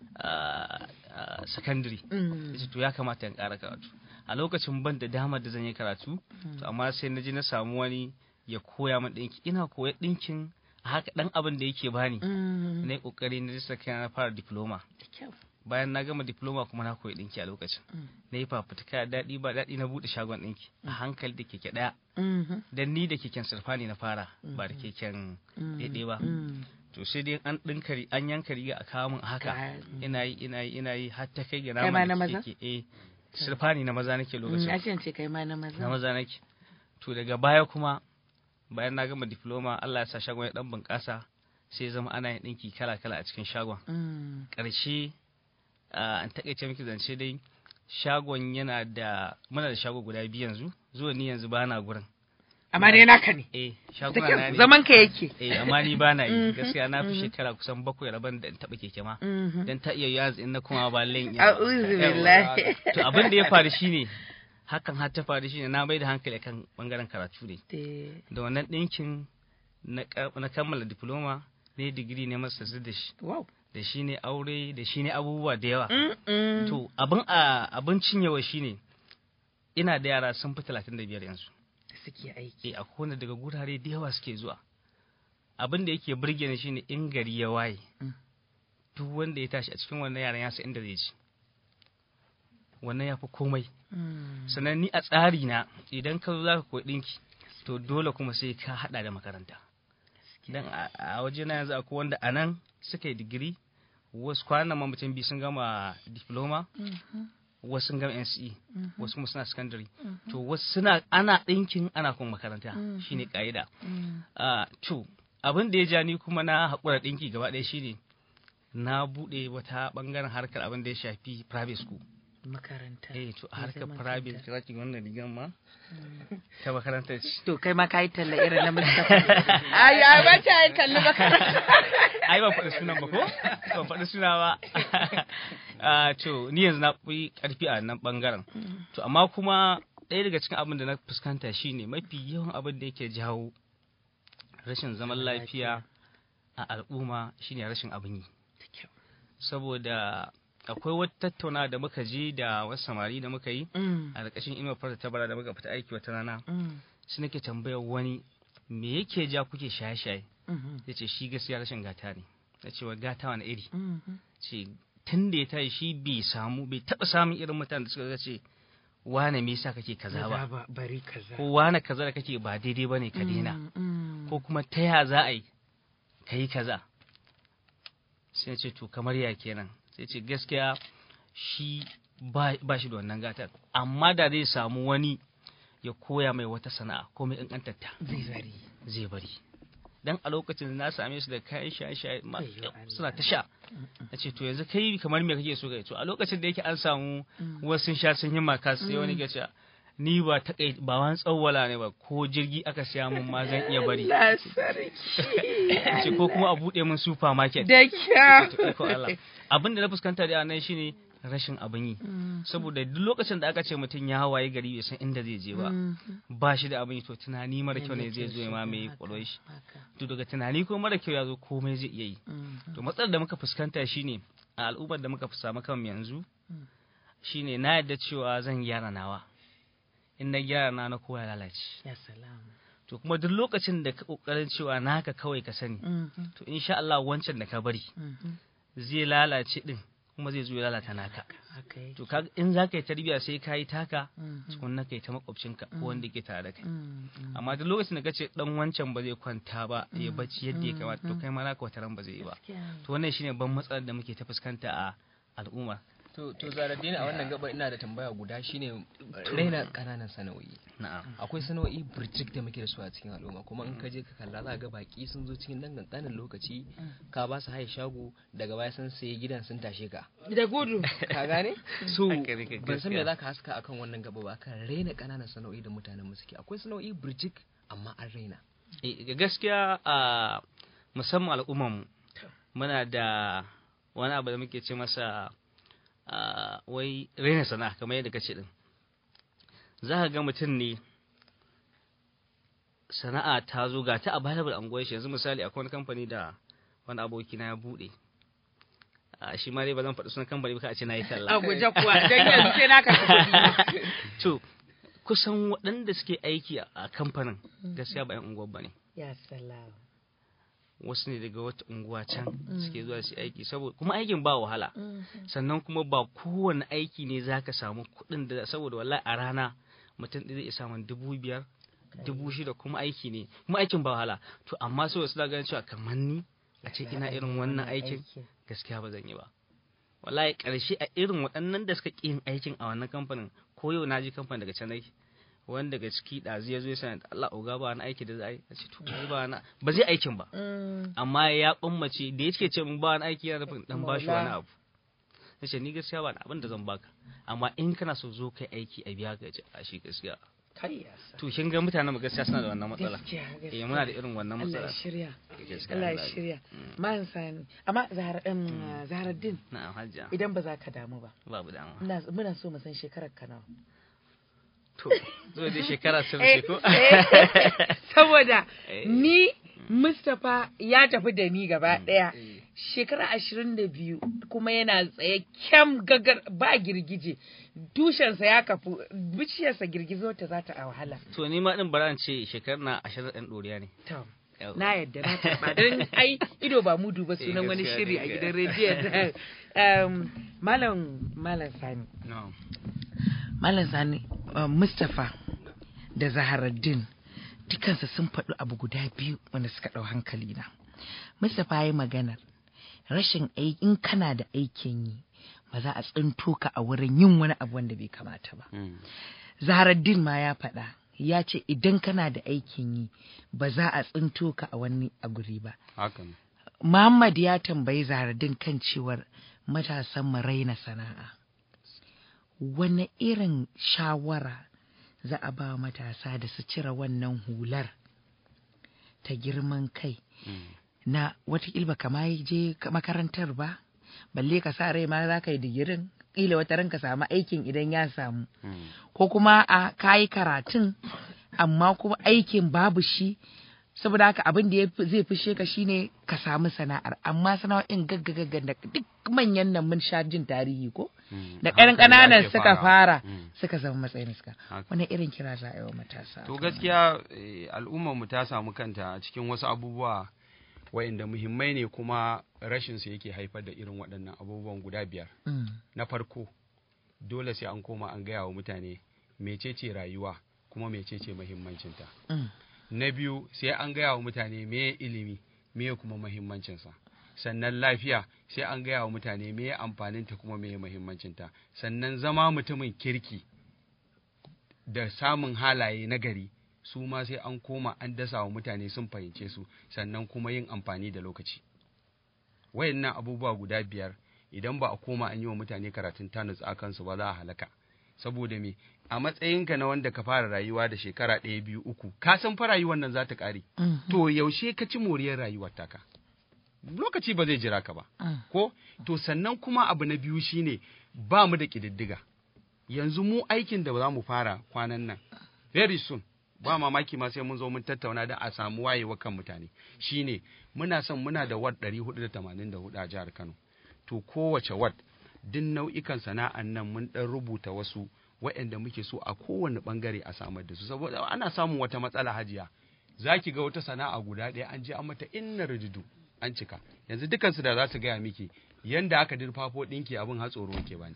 ah, ah, secondary Mm. Yace, to ya kamata in ƙara karatu a lokacin ban da damar da zan yi karatu to amma sai na je na samu wani ya koya min ɗinki ina koya ɗinkin a haka ɗan abin da yake bani Mm. na yi ƙoƙari na risa kai na fara diploma Da kyau. bayan na gama diploma kuma na koyi ɗinki a lokacin Mm. na yi fafutuka daɗi ba daɗi na buɗe shagon ɗinki a hankali da keke ɗaya Mhm. dan ni da keken surfani na fara ba da keken Mm. ɗaiɗai ba Mm. to sai dai an ɗinka ri- an yanka riga a kawo min a haka Ka- ina yi ina yi ina yi har ta kai ga Kai ma na na maza? keke eh surfani na maza nake Mm, lokacin a ce ce kai ma na maza na maza nake to daga baya kuma bayan na gama diploma Allah ya sa shagon ya dan bunƙasa sai ya zama ana yin ɗinki kala kala a cikin shagon Mm. ƙarshe ah, an taƙaice miki zance dai shagon yana da muna da shago guda biyu yanzu zuwa ni yanzu bana gurin Amma dai naka ne. eh Da shaguna kyau, na ne zaman ka yake. eh amma ni ba na yi Mhm, gaskiya na fi mhm. shekara kusan bakwai rabon da in taɓa keke ma Mhm. dan ta iya yanzu in na kuma ba len iya A'udhu billahi. to abin da ya faru shine hakan har ta faru shine na mai da hankali kan bangaren karatu ne Eh, da wannan ɗinkin na ka- na kammala diploma ne digiri ne masa da shi Wow. da shi ne aure da shi ne abubuwa da yawa Mm-mm. to abin a abin cinyewa shine ina da yara sun fi talatin da biyar yanzu Suke aiki. eh a kowane daga gurare da yawa suke zuwa abin da yake burge ni shine in gari ya waye Mm. duk wanda ya tashi a cikin wannan yaran ya san inda zai ci wannan ya fi komai Mm. sannan ni a tsari na idan ka zo zaka koyi dinki to dole kuma sai ka hada da makaranta dan a- a waje na yanzu akwai wanda anan suka yi digiri wasu kwanan ma mutum biyu sun gama diploma Mhm. wasu sun gama NCE Mhm. wasu kuma suna secondary Mhm. to wasu suna ana ɗinkin ana kuma makaranta Mhm. shine ka'ida Mm. Ah, to abin da ya ja ni kuma na haƙura ɗinki gaba ɗaya shine na buɗe wata ɓangaren harkar abin da ya shafi private school Makaranta. eh to a Mai harkar zaman private kanta. kira ki wannan rigan ma ta makarantar ce To kai ma ka yi talla irin na Mustapha. Ai, ai ba ta yi talla makaranta. ai ban faɗi sunan ba ko ban faɗi suna ba Ah, to ni yanzu na fi ƙarfi a nan ɓangaren to amma kuma ɗaya daga cikin abin da na fuskanta shine mafi yawan abin da yake jawo rashin zaman lafiya a al'umma shine rashin abin yi saboda akwai wata tattauna da muka je da wasu samari da muka yi Mm. a ƙarƙashin inuwar fara tabara da muka fita aiki wata rana Mm. shi nake tambayar wani me yake ja kuke shaye-shaye Mhm. ya ce shi gaskiya rashin gata ne ya ce wa gata wani iri Mhm. ce tun da ya tashi shi bai samu bai taɓa samun irin mutanen da suka ga ce wane me yasa kake kaza ba ba. Bari kaza. ko wane kaza da kake ba daidai bane ka daina Mm, mm. ko kuma ta ya za a yi ka yi kaza sai ya ce to kamar ya kenan sai ce gaskiya shi ba ba shi da wannan gatar amma da zai samu wani ya koya mai wata sana'a ko mai ƙanƙantarta Zai bari. zai bari dan a lokacin na same su da kayan shaye-shaye ma- Wayyo Allah. suna ta sha na ce to yanzu kai kamar me kake so kai to a lokacin da yake an samu Mm. wasu sun sha sun yi maka sai wani Mm. ke cewa ni ba ta kai ba wani tsawwala ne ba ko jirgi aka siya mun ma zan iya bari Allah sarki. ce ko kuma a buɗe min supermarket Da kyau. To, iko Allah. abin da na fuskanta da nan shine rashin abin yi Mm. saboda duk lokacin da aka ce mutum ya hawaye gari bai san inda zai je ba Mhm. ba shi da abin yi to tunani mara kyau ne Yana zai zo ya kyau mamaye haka, kwalwar shi haka. to daga tunani ko mara kyau ya zo komai zai iya yi Mhm. to matsalar da muka fuskanta shine a al'ummar da muka fi samu kan yanzu Mm. shine na yadda cewa zan gyara nawa in na gyara na na kowa ya lalace Ya salam. to kuma duk lokacin da ka kokarin cewa naka kawai ka sani Mhm. to insha Allah wancan da ka bari Mhm. zai lalace din kuma zai zo ya lalata naka Haka yake. to kaga in za ka yi tarbiyya sai ka yi taka Mhm. tukunna ka yi ta makwabcinka ko wanda ke tare da kai Mhm. amma duk lokacin da kace dan wancan ba zai kwanta ba ya bacci yadda ya kamata to kai ma naka wata ran ba zai yi ba Gaskiya. to wannan shine ban matsalar da muke ta fuskanta a al'umma To, to Zaraddini a wannan gaba ina da tambaya guda shine raina ƙananan sana'o'i. na'am Akwai sana'o'i burjik da muke da su a cikin al'umma kuma in ka je ka kalla za ga baki sun zo cikin dan kankanin lokaci ka ba su haye shago daga baya sun sayi gidan sun tashe ka. Da gudu. Ka gane? So Haka ne, ban san me gaskiya. za ka haska akan wannan gaba ba kan raina ƙananan sana'o'i da mutanen mu suke. Akwai sana'o'i burjik amma an raina. Eh, ga gaskiya a musamman al'ummarmu muna da wani abu da muke ce masa a wai raina sana'a kamar yadda kace din za ka ga mutum ne sana'a ta zo ga ta available an shi yanzu misali akwai wani kamfani da wani aboki na ya bude a shi ma dai ba zan faɗi sunan kamfani ba ka a ce na yi talla A guje kuwa. Dan yanzu sai na karɓi kuɗi. to kusan waɗanda suke aiki a- a kamfanin gaskiya ba 'yan unguwar ba ne Ya salam. wasu ne daga wata unguwa can suke zuwa su aiki saboda kuma aikin ba wahala sannan kuma ba kowane aiki ne zaka samu kuɗin da saboda wallahi a rana mutum ɗaya zai iya samun dubu biyar dubu shida kuma aiki ne kuma aikin ba wahala to amma sai wasu ganin cewa kamar ni a ce ina irin wannan aikin gaskiya ba zan yi ba wallahi ƙarshe a irin waɗannan da suka ƙi yin aikin a wannan kamfanin ko yau na ji kamfanin daga can aiki wani daga ciki ɗazu ya zo ya sani Allah oga ba wani aiki da za a yi a ce to ai ba na ba zai aikin ba amma ya kummace da yake ce mun ba wani aiki yana nufin dan bashi wani abu nace ni gaskiya ba abin da zan baka amma in kana so zo kai aiki a biya ka ce a shi gaskiya kai yasa to kin ga mutanen mu gaskiya suna da wannan matsala gaskiya gaskiya eh muna da irin wannan Allah ya matsala shirya Gaskiya, Allah ya Allah ya- shirya Mm. man sani amma zahar um, zaharaddin na'am hajja idan ba za ka damu ba babu dama ina muna so mu san shekarar ka nawa to zo da shekara sun Eh, ce ko eh, saboda Eh. ni Mustapha ya tafi da ni gaba ɗaya shekara ashirin da biyu kuma yana tsaye kyam gagar ba girgije tushensa ya kafu bishiyarsa girgizo ta za ta a wahala to ni ma din bara in ce shekar na ashirin ɗan ɗoriya ne to Yawwa. na yadda na taɓa don ai ido ba mudu ba sunan Eh, wani gaskiya shiri ne, a ga- gidan rediyon um, malam malam sani na'am Malam Sani, uh, Mustapha da Zaharaddin dukansu sun faɗi abu guda biyu wanda suka ɗau hankali na. Mustapha ya yi maganar rashin aiki in kana da aikin yi ba za a tsinto ka a wurin yin wani abu wanda bai kamata ba. Mm. Zaharaddin ma ya faɗa ya ce idan kana da aikin yi ba za a tsinto ka a wani a guri ba. haka ne Muhammad ya tambayi Zaharaddin kan cewar matasan mu raina sana'a. Wane irin shawara za a ba matasa da su cire wannan hular ta girman kai na watakila ba kama je ka- makarantar ba, balle ka sa rai ma za ka yi digirin, ƙila wata ran ka samu aikin idan ya samu. ko kuma a kayi karatun amma kuma aikin babu shi saboda haka abin da ya fi- zai fishe ka shine ka samu sana'ar amma sana'o'in gaggagaggan da duk manyan nan mun sha jin tarihi ko da ƙaran ƙananan suka fara suka zama matsayin suka Haka. wani irin kira za a yi wa matasa to gaskiya eh, al'ummar mu ta samu kanta a cikin wasu abubuwa wa'inda muhimmai ne kuma rashin su yake haifar da irin waɗannan abubuwan guda biyar Mm. na farko dole sai an koma an gaya wa mutane mecece rayuwa kuma mecece muhimmancinta Mm. na biyu sai an gaya wa mutane meye ilimi meye kuma muhimmancinsa sannan lafiya sai an gaya wa mutane meye amfaninta kuma meye muhimmancinta sannan zama mutumin kirki da samun halaye na gari su ma sai an koma an dasa wa mutane sun fahimce su sannan kuma yin amfani da lokaci wayannan abubuwa guda biyar idan ba a koma an yi wa mutane karatun tanus a kansu ba za a halaka saboda me a matsayinka na wanda ka fara rayuwa da shekara ɗaya biyu uku ka san fa rayuwar nan za ta ƙare Mhm. to yaushe ka ci moriyar rayuwar taka lokaci ba zai jira ka ba Mm. ko to sannan kuma abu na biyu shine ba mu da ƙididdiga yanzu mu aikin da za mu fara kwanan nan very soon ba mamaki ma sai mun zo mun tattauna da a samu wayewa kan mutane shine muna son muna da ward 484 a jihar Kano to kowace ward duk nau'ikan sana'an nan mun dan rubuta wasu waɗanda muke so a kowane bangare a samar da su saboda ana samun wata matsala hajiya zaki ga wata sana'a guda ɗaya an je an mata inna rududu an cika yanzu dukansu da za su gaya miki yanda aka dirfafo ɗinki abin hatsoro ke bani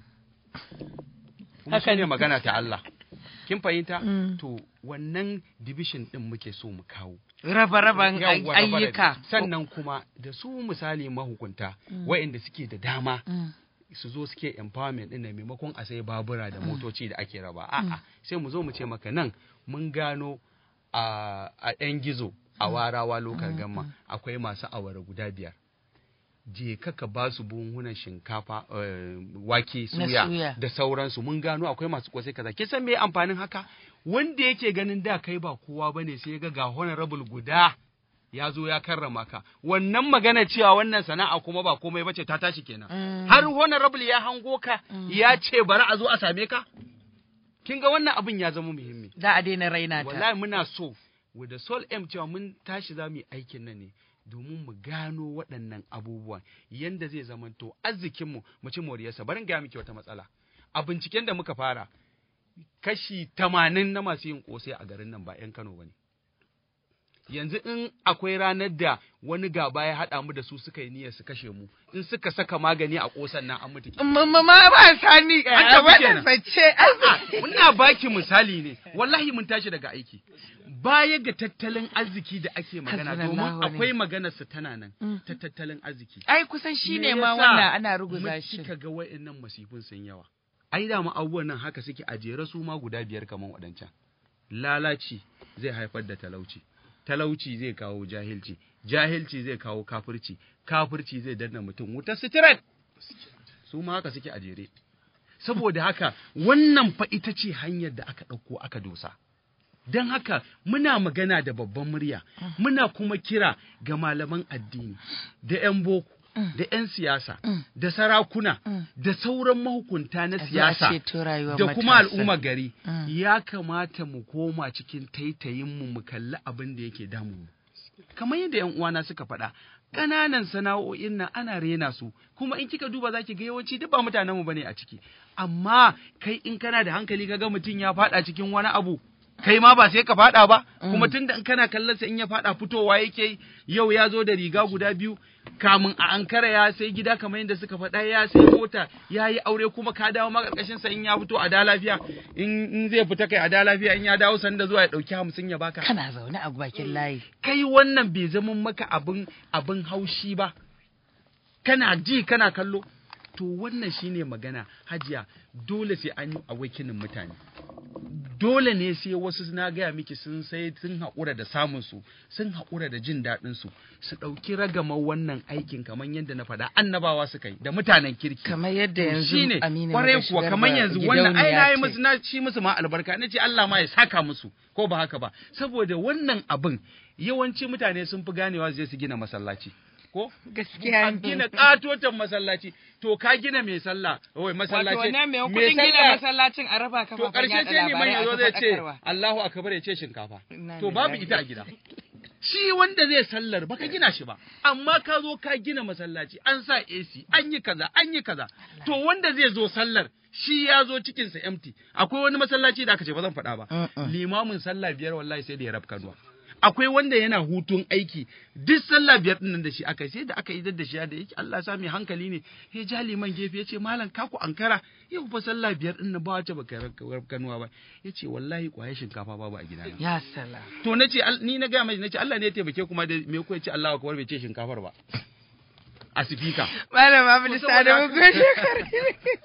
kuma Haka shi ne. ne magana ta Allah kin fahimta Mm. to wannan division ɗin muke so mu kawo raba-raban Yawwa, ay- raba-rabe. ayyuka sannan kuma da su misali mahukunta Mm. waɗanda suke da dama Mm. su zo suke empowerment ɗin nan maimakon a sai babura da motoci da ake raba a'a sai mu zo mu ce maka nan mun gano a a ɗan gizo a warawa lokal gamma akwai masu awara guda biyar je ka ka ba su buhunan shinkafa eh, wake Na suya suya. da sauransu mun gano akwai masu kosai kaza kin san me amfanin haka wanda yake ganin da kai ba kowa bane sai ya ga ga honorable guda ya zo ya karrama ka wannan magana cewa wannan sana'a kuma ba komai bace ta tashi kenan Mm. har honorable ya hango ka ya ce bari a zo a same ka kin ga wannan abin ya zama muhimmi za a daina raina ta wallahi muna so with the soul aim cewa mun tashi za mu yi aikin nan ne domin mu gano waɗannan abubuwan yanda zai zamanto arzikinmu mu ci moriyarsa barin gaya miki wata matsala a binciken da muka fara kashi tamanin na masu yin ƙosai a garin nan ba 'yan Kano ba ne. Yanzu in akwai ranar da wani gaba ya haɗa mu da su suka yi niyyar su kashe mu, in suka saka magani a ƙosan nan an mutu ke. Mamma ma ba sani An a tafi wannan kenan. sace A'a, Muna baki misali ne, wallahi mun tashi daga aiki. Baya ga tattalin arziki da ake magana domin Hasbunallahu wa akwai maganarsa tana nan Mm. ta tattalin arziki. ai kusan shi Me ne ma yasa wannan ana ruguza mu shi Kika ga wa'annan masifin sun yawa. Ai da abubuwan nan haka suke a jere su ma guda biyar kaman waɗancan. Lalaci zai haifar da talauci. Talauci zai kawo jahilci. Jahilci zai kawo kafirci. Kafirci zai danna mutum wuta sitiret. Su ma haka suke a jere. Saboda haka wannan fa ita ce hanyar da aka ɗauko aka dosa. don haka muna magana da babban murya muna kuma kira ga malaman addini da 'yan boko da 'yan siyasa da sarakuna da sauran mahukunta na A zo a siyasa ceto rayuwar da kuma matasa. al'umma gari Mm. ya kamata mu koma cikin taitayinmu mu kalli abin da yake damu mu kamar yadda 'yan uwana suka faɗa ƙananan sana'o'in nan ana rena su kuma in kika duba zaki ga yawanci duk ba mutanenmu bane a ciki amma kai in kana da hankali kaga mutum ya faɗa cikin wani abu kai ma ba sai ka faɗa ba kuma tunda in kana kallon sa in ya faɗa fitowa yake yi, yau ya zo da riga guda biyu kamun a ankara ya sai gida kamar yadda suka faɗa ya sai mota ya yi aure kuma ka dawo ma karkashin sa in ya fito a da lafiya in in zai fita kai a da lafiya in ya dawo sanda zuwa ya ɗauki hamsin ya baka kana zaune a bakin layi kai wannan bai zama maka abin abin haushi ba kana ji kana kallo to wannan shine magana hajiya dole sai an yi awakinin mutane dole ne sai wasu na gaya miki sun sai sun haƙura da samun su sun haƙura da jin daɗin su su ɗauki ragamar wannan aikin kamar yadda na faɗa annabawa suka yi da mutanen kirki kamar yadda To yanzu shine Aminu kwarai Magashi kuwa Garba kamar yanzu wannan ai gidauniya na yi ce. musu na ci musu ma albarka na ce Allah ma ya saka musu ko ba haka ba saboda wannan abin yawanci mutane sun fi ganewa su je su gina masallaci ko gaskiya an gina katotan masallaci to ka gina mai sallah wai masallaci Wato wannan mai mai kuɗin gina sallah- masallacin a raba to kafafen karshe yaɗa sai liman labarai ya a zo zai ce faɗakarwa. Allahu akbar ya ce shinkafa Inna to babu lillahi. ita a gida shi wanda zai sallar baka gina shi ba amma ka zo ka gina masallaci an sa AC an yi kaza an yi kaza to wanda zai zo sallar shi ya zo cikin sa empty akwai wani masallaci da aka ce ba zan faɗa ba limamin sallah biyar wallahi sai da ya rabka ruwa akwai wanda yana hutun aiki duk sallah biyar din nan da shi aka yi, sai da aka yi da shi da yake Allah ya sa mai hankali ne ya ja liman gefe ya ce malam ka ku ankara yau fa sallah biyar din nan ba wace baka rabkanuwa ba ya ce wallahi kwaye shinkafa babu a gidana ya sala to na ce ni na gaya mai na ce Allah ne ya taimake kuma da me ko ya ce Allah akbar bai ce shinkafar ba a sifika Malam Abdu To Sani saboda mun haka- gode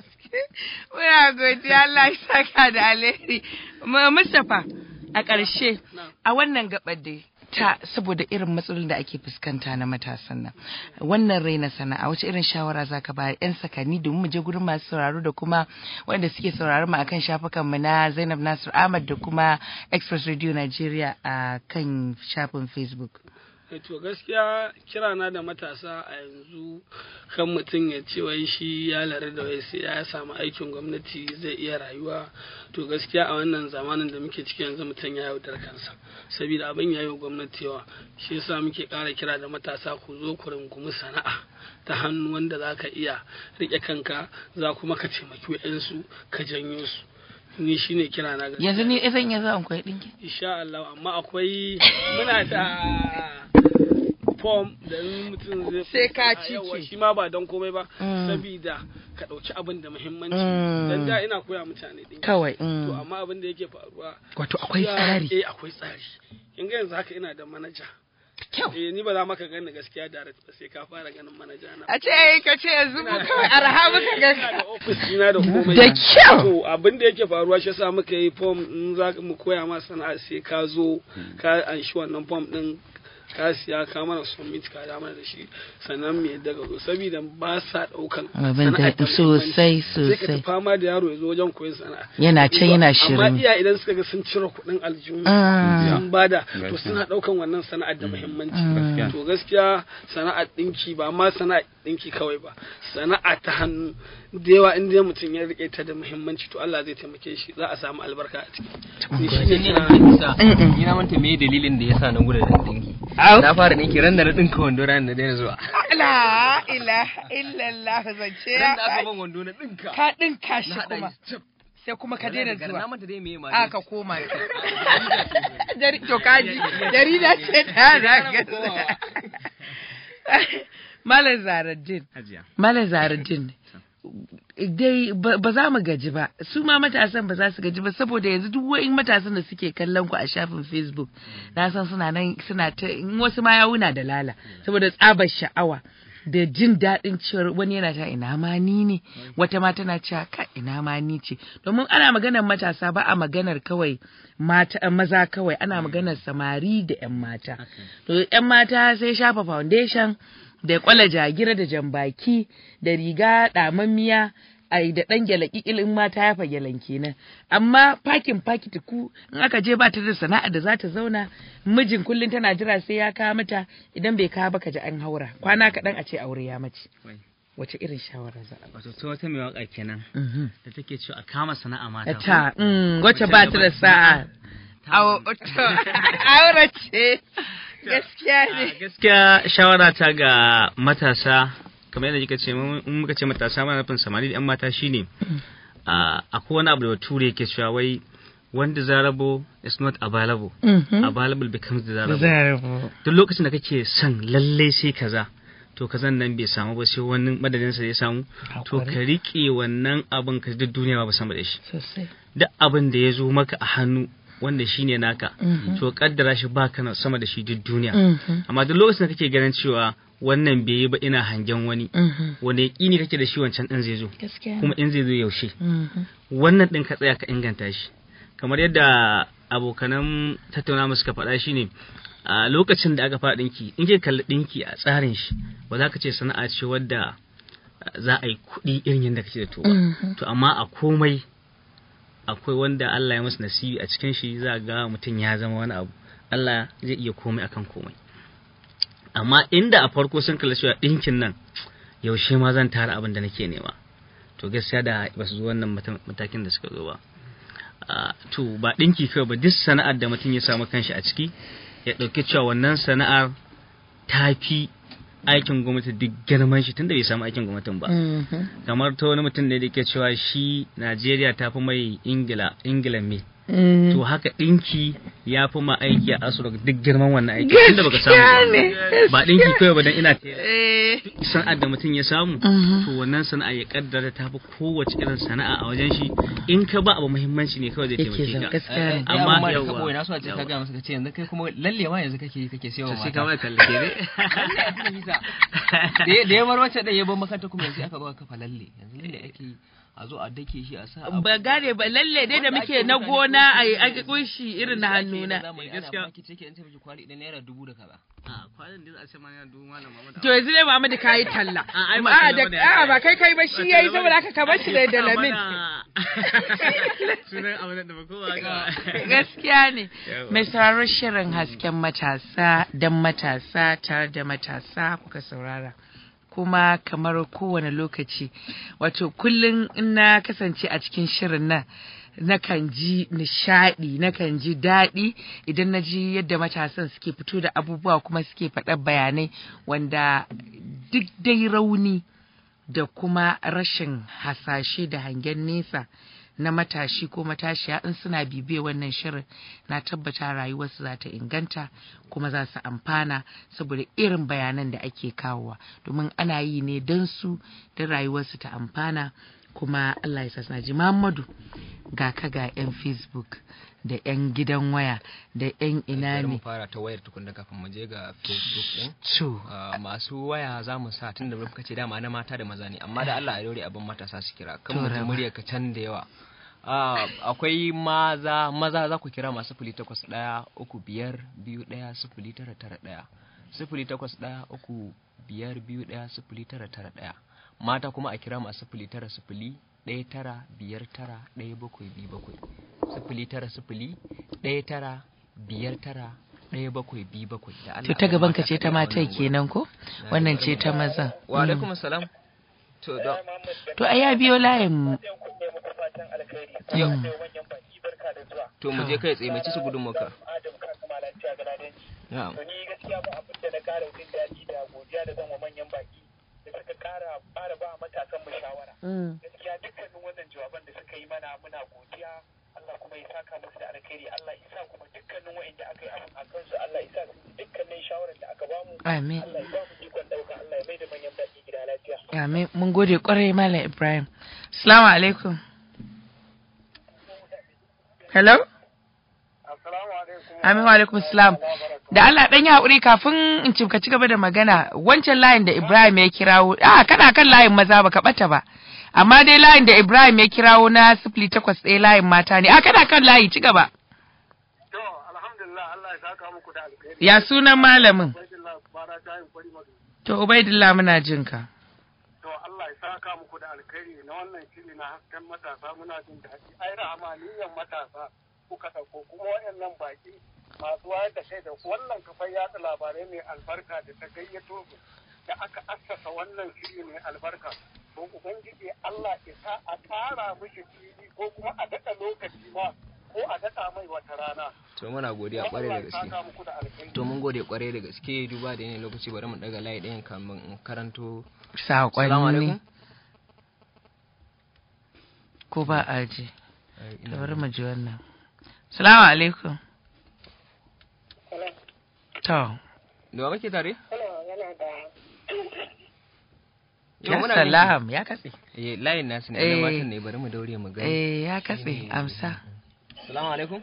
Muna godiya Allah ya saka da alheri. Ma- Mustapha a ƙarshe a wannan gabar dai ta saboda irin matsalolin da ake fuskanta na matasan nan wannan raina sana'a wace irin shawara zaka ba yan sakani domin mu je gurin masu sauraro da kuma wanda suke sauraro mu akan shafukan mu na Zainab Nasir Ahmad da kuma Express Radio Nigeria a kan shafin Facebook Eh, to gaskiya kirana da matasa a yanzu kan mutum ya ce wai shi ya lare da wai sai ya samu aikin gwamnati zai iya rayuwa to gaskiya a wannan zamanin da muke ciki yanzu mutum ya yaudar kansa saboda abin ya yi wa gwamnati yawa shi yasa muke ƙara kira da matasa ku zo ku rungumi sana'a ta hannu wanda za ka iya riƙe kanka za kuma ka taimaki wa'yansu ka janyo su ni shine kira na gaskiya yanzu ni zan iya zuwa in koyi dinki insha Allah amma akwai muna da form da in mutum zai Sai ka a yawa, cike. shi ma ba don komai ba Mm. sabida ka ɗauki abin da muhimmanci Mm. dan da ina koya mutane ɗin Kawai, mm. to amma abin da yake faruwa Wato akwai ya- tsari. eh akwai tsari in ga yanzu haka ina da manaja eh ni ba za maka gani gaskiya direct ba sai ka fara ganin manaja na a ce ai ka ce yanzu mu kawai arha muka ga da office ina da komai Da kyau. to abin da yake faruwa shi yasa muka yi form in za mu koya ma sana'a sai ka zo ka anshi wannan form din ka siya ka mana submit ka da mana da shi sannan me daga zo saboda ba sa daukan Abin da sana'ar da sosai, muhimmanci. sai ka sosai. ta fama da yaro ya zo wajen koyon sana'a Yana can yana amma shirin. iya idan suka ga sun cire kuɗin aljihu Mm. sun bada to Gaskiya. suna daukan wannan sana'ar da muhimmanci Gaskiya. to gaskiya sana'ar dinki ba ma sana'ar dinki kawai ba sana'a ta hannu da yawa in dai mutum ya rike ta da muhimmanci to Allah zai taimake shi za a samu albarka a ciki Ni shi ne Ni kira- na ni na manta me dalilin da yasa na gudu da dinki. Na fara dinki ran da na dinka wando ran da daina zuwa. La ilaha illallah zance ya Ran da aka kai. ban wando na dinka. Ka dinka shi Na haɗa kuma. shi Sai kuma ka Wallahi daina daga zuwa. Na manta dai me ma. A ka koma. Jari to kaji. Jarida ce ta zaga. Malam Zaruddin. Hajiya. Malam Zaruddin. Dai ba ba za mu gaji ba, su ma matasan ba za su gaji ba saboda yanzu duk wa'in matasan da suke kallon ku a shafin Facebook, na san suna nan suna ta in wasu ma ya wuna da lala saboda tsabar sha'awa da jin daɗin cewar wani yana ta ina ma ni ne wata ma tana cewa ka ina ma ni ce domin ana maganar matasa ba a maganar kawai mata maza kawai ana maganar samari da 'yan mata to 'yan mata sai shafa foundation da kwala jagira da jambaki da riga ɗamammiya ai da ɗan gyalaki ilin mata ya fa gyalan kenan amma fakin fakiti ku in aka je ba ta da sana'a da za ta zauna mijin kullum tana jira sai ya kawo mata idan bai kawo ba ka ji an haura kwana kaɗan a ce aure ya mace wace irin shawara za a ba wato ta wata mai waka kenan da take cewa a kama sana'a mata ko? ta mm, wacce ba ta da sa'a Awo- to, aure ce gaskiya ne A gaskiya shawara ta ga matasa kamar yadda kika ce mun- in muka ce matasa mana nufin samari da yan mata shine a akwai wani abu da bature yake cewa wai when desirable is not available Mhm. available becomes desirable Desirable. duk lokacin da kake son lalle sai kaza to kazan nan bai samu ba sai wani madadin sa ya samu to ka rike wannan abin ka duk duniya ba sama da shi sosai duk abin da ya zo maka a hannu wanda shine naka Mhm. to kaddara shi baka na sama da shi duk duniya Mhm. amma duk lokacin da kake ganin cewa wannan bai yi ba ina hangen wani Mhm. wanda yaƙini kake da shi wancan ɗin zai zo Gaskiya. kuma in zai zo yaushe Mhm. wannan ɗin ka tsaya ka inganta shi kamar yadda abokanan tattauna mu suka faɗa shine a lokacin da aka fara ɗinki in ke kalli ɗinki a tsarin shi ba za ka ce sana'a ce wadda uh, za a yi kuɗi irin yadda kake da to ba Mhm. to amma a komai akwai wanda Allah ya masa nasibi a cikin shi za ga mutum ya zama wani abu Allah zai iya komai akan komai amma inda a farko sun kalla cewa ɗinkin nan yaushe ma zan tara abin da nake nema to gaskiya da ba su zo wannan mata- matakin da suka zo ba Ah, to ba ɗinki kawai ba duk sana'ar da mutum ya samu kanshi a ciki ya ɗauki cewa wannan sana'ar ta fi aikin gwamnati duk girman shi tunda bai samu aikin gwamnatin ba Mhm. kamar ta wani mutum da yake cewa shi Najeriya ta fi mai Ingila Ingila me Mhm. to haka ɗinki ya fi ma aiki a Asura duk girman wannan aiki tunda baka samu Gaskiya ba. ne. ba ɗinki kawai ba dan ina Eh. sana'ar da mutum ya samu Mhm. to wannan sana'a ya kaddara ta fi kowace irin sana'a a wajen shi in ka ba abu muhimmanci ne kawai zai Yake taimake zan ka gaskiya ne. amma amma da yawa kabo na so a ce ka ga masa ka ce yanzu kai kuma lalle ma yanzu kake kake sayawa sai mata ka mai kalle ne da ya- da ya bar wacce da ya bar makanta kuma yanzu aka zo aka kafa lalle yanzu lalle ake yi a zo a dake shi a sa abu. ba gane ba lalle dai da muke na gona a yi ake kunshi irin na hannuna Zamani ana baki take in ce miki kwali ɗin naira dubu da kaza a kwanan da za a ce mana dubu malam Muhammad to yanzu dai Muhammadu ka yi talla ai ba a talla da bane, a ai. ba kai kai ba shi yayi saboda haka ka bar shi da da lamin sunan abu da ba kowa ga gaskiya ne Yawa. mai sauraron shirin hasken matasa don matasa tare da matasa kuka saurara kuma kamar kowane lokaci wato kullum in na kasance a cikin shirin nan nakan ji nishadi nakan ji daɗi idan na ji yadda matasan suke fito da abubuwa kuma suke faɗa bayanai wanda duk dai rauni da kuma rashin hasashe da hangen nesa na matashi ko matashiya in suna bibiye wannan shirin na tabbata rayuwarsu za ta inganta kuma za su amfana saboda irin bayanan da ake kawowa domin ana yi ne don su don rayuwarsu ta amfana kuma Allah ya sa ji Muhammadu ga ka ga 'yan Facebook da 'yan gidan waya da 'yan ina Bari mu ne fara ta wayar tukunna kafin mu je ga Facebook din to Ah, masu waya za mu sa tun da muka ce dama na mata da maza ne amma da Allah ya dore abin matasa su kira kan To, mu Rama. murya ka can da yawa Ah, akwai maza maza za ku kira masu sifili takwas ɗaya uku biyar biyu ɗaya sifili tara tara ɗaya sifili takwas ɗaya uku biyar biyu ɗaya sifili tara tara ɗaya mata kuma a kira masu sifili tara sifili ɗaya tara biyar tara ɗaya bakwai biyu bakwai sifili tara sifili ɗaya tara biyar tara ɗaya bakwai biyu bakwai da Allah to ta a gaban ka mata ce ta kaɗai a matan wannan gurin. kenan ko wannan ce ta mazan Wa alaikum salam. To da to a ya biyo layin mu yau. Mm. To mu je kai tsaye mai ci su gudun maka. Na'am. ni gaskiya ba abin da na kara jin daɗi da godiya da zan wa manyan baki da suka kara fara ba matasan mu shawara gaskiya dukkanin wannan jawaban da suka yi mana muna godiya Allah kuma ya saka musu da alkhairi Allah ya sa kuma dukkanin wa'anda aka yi abin a kansu Allah ya sa su ji dukkanin shawarar da aka bamu Amin. Allah ya ba mu ikon ɗauka Allah ya mai da manyan baki gida lafiya Amin. Mun gode kwarai Malam Ibrahim. Assalamu alaikum. Hello? Amin wa alaikum salam. Da Allah dan yi haƙuri kafin in ci ka ci gaba da magana wancan layin da Ibrahim ya kirawo a kana kan layin maza baka bata ba. Amma dai layin da Ibrahim ya kirawo na sifili takwas ɗaya layin mata ne. A kana kan layi ci gaba. Ya sunan malamin? To Ubaidillah muna jin ka. to Allah ya saka muku da alkhairi na wannan shiri na hasken matasa muna jin daɗi ai rahamaniyan matasa kuka ɗauko kuma waɗannan baki masu wayar da kai da wannan kafar yatsa labarai mai albarka da ta gayyato su da aka assasa wannan shiri mai albarka to ubangiji Allah ya sa a ƙara mishi fili ko kuma a daɗa lokaci ma ko a daɗa mai wata rana to muna godiya kwarai da gaske saka muku da alkhairi to mun gode kwarai da gaske duba da yanayin lokaci bari mu daga layi ɗayan kamin in karanto Saƙonni. Salamu alaikum. ko ba a ji Ai, to ina bari mu ji wannan salamu alaikum to da wa muke tare Ya muna salam, jinki. ya katse. eh layin nasu ne Eh. na matan ne bari mu daure mu gani eh ya katse amsa Salamu alaikum.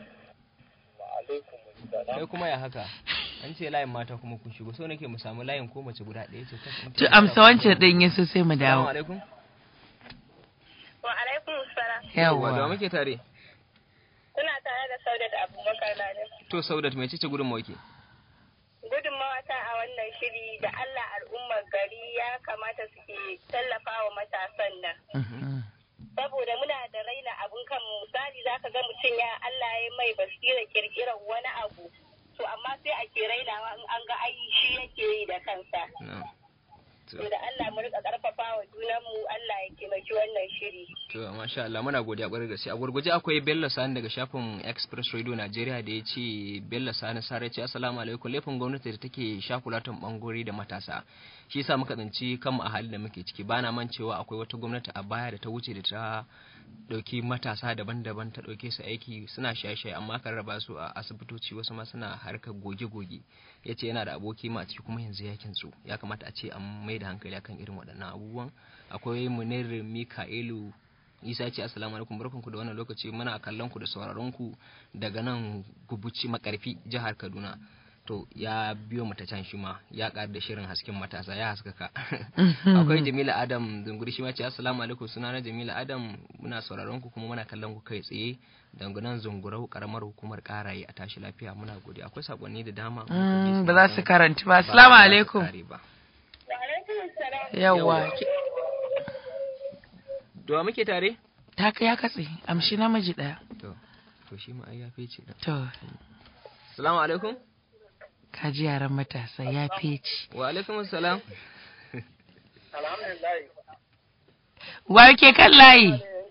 Kai kuma ya haka? An ce layin mata kuma kun shigo, so nake mu samu layin ko mace guda ɗaya ce. to amsa wancan din yaso sai mu Salamu dawo alaikum. Wa alaikum salam. Yawwa, da wa yawa muke tare? Kuna tare da Saudat Abubakar Lale. To Saudat mai cice gudun mawaki. Gudunmawa ta a wannan shiri da Allah al'ummar gari ya kamata suke tallafa wa matasan nan. Saboda muna da raina abun kan misali za ka ga mutum ya Allah ya mai basira kirkirar wani abu. To amma sai a ke rainawa in an ga ai shi yake yi da kansa. To da Allah mu rika karfafa wa junanmu Allah ya taimaki wannan shiri. To masha Allah muna godiya kwarai da gaske. A gurguje akwai Bello Sani daga shafin Express Radio Nigeria da ya ce Bello Sani Sare ce assalamu alaikum laifin gwamnati da take shakulatan bangare da matasa. Shi yasa muka tsinci kanmu a halin da muke ciki bana man cewa akwai wata gwamnati a baya da ta wuce da ta dauki matasa daban-daban ta dauke su aiki suna shaye-shaye amma kan raba su a asibitoci wasu ma suna harkar goge-goge ya ce yana da aboki ma a ciki kuma yanzu ya kintsu ya kamata a ce an mai da hankali akan irin waɗannan abubuwan akwai munir mikaelu isa ce assalamu alaikum barkanku da wannan lokaci muna kallon ku da sauraron ku daga nan gubuci makarfi jihar kaduna to ya biyo mata can shi ma ya ƙara da shirin hasken matasa ya haskaka akwai jamila adam dunguri shi ma ce assalamu alaikum suna na jamila adam muna sauraron ku kuma muna kallon ku kai tsaye daga nan zungurau karamar hukumar karaye a tashi lafiya muna gode akwai sakonni da dama Mm, ba za su karanci ba assalamu alaikum yawa to muke tare ta ya katse amshi namiji daya to to shi ma ai ya fece da to assalamu alaikum ka ji yaran matasa ya feci wa alaikum assalam alhamdulillah wa ke kan layi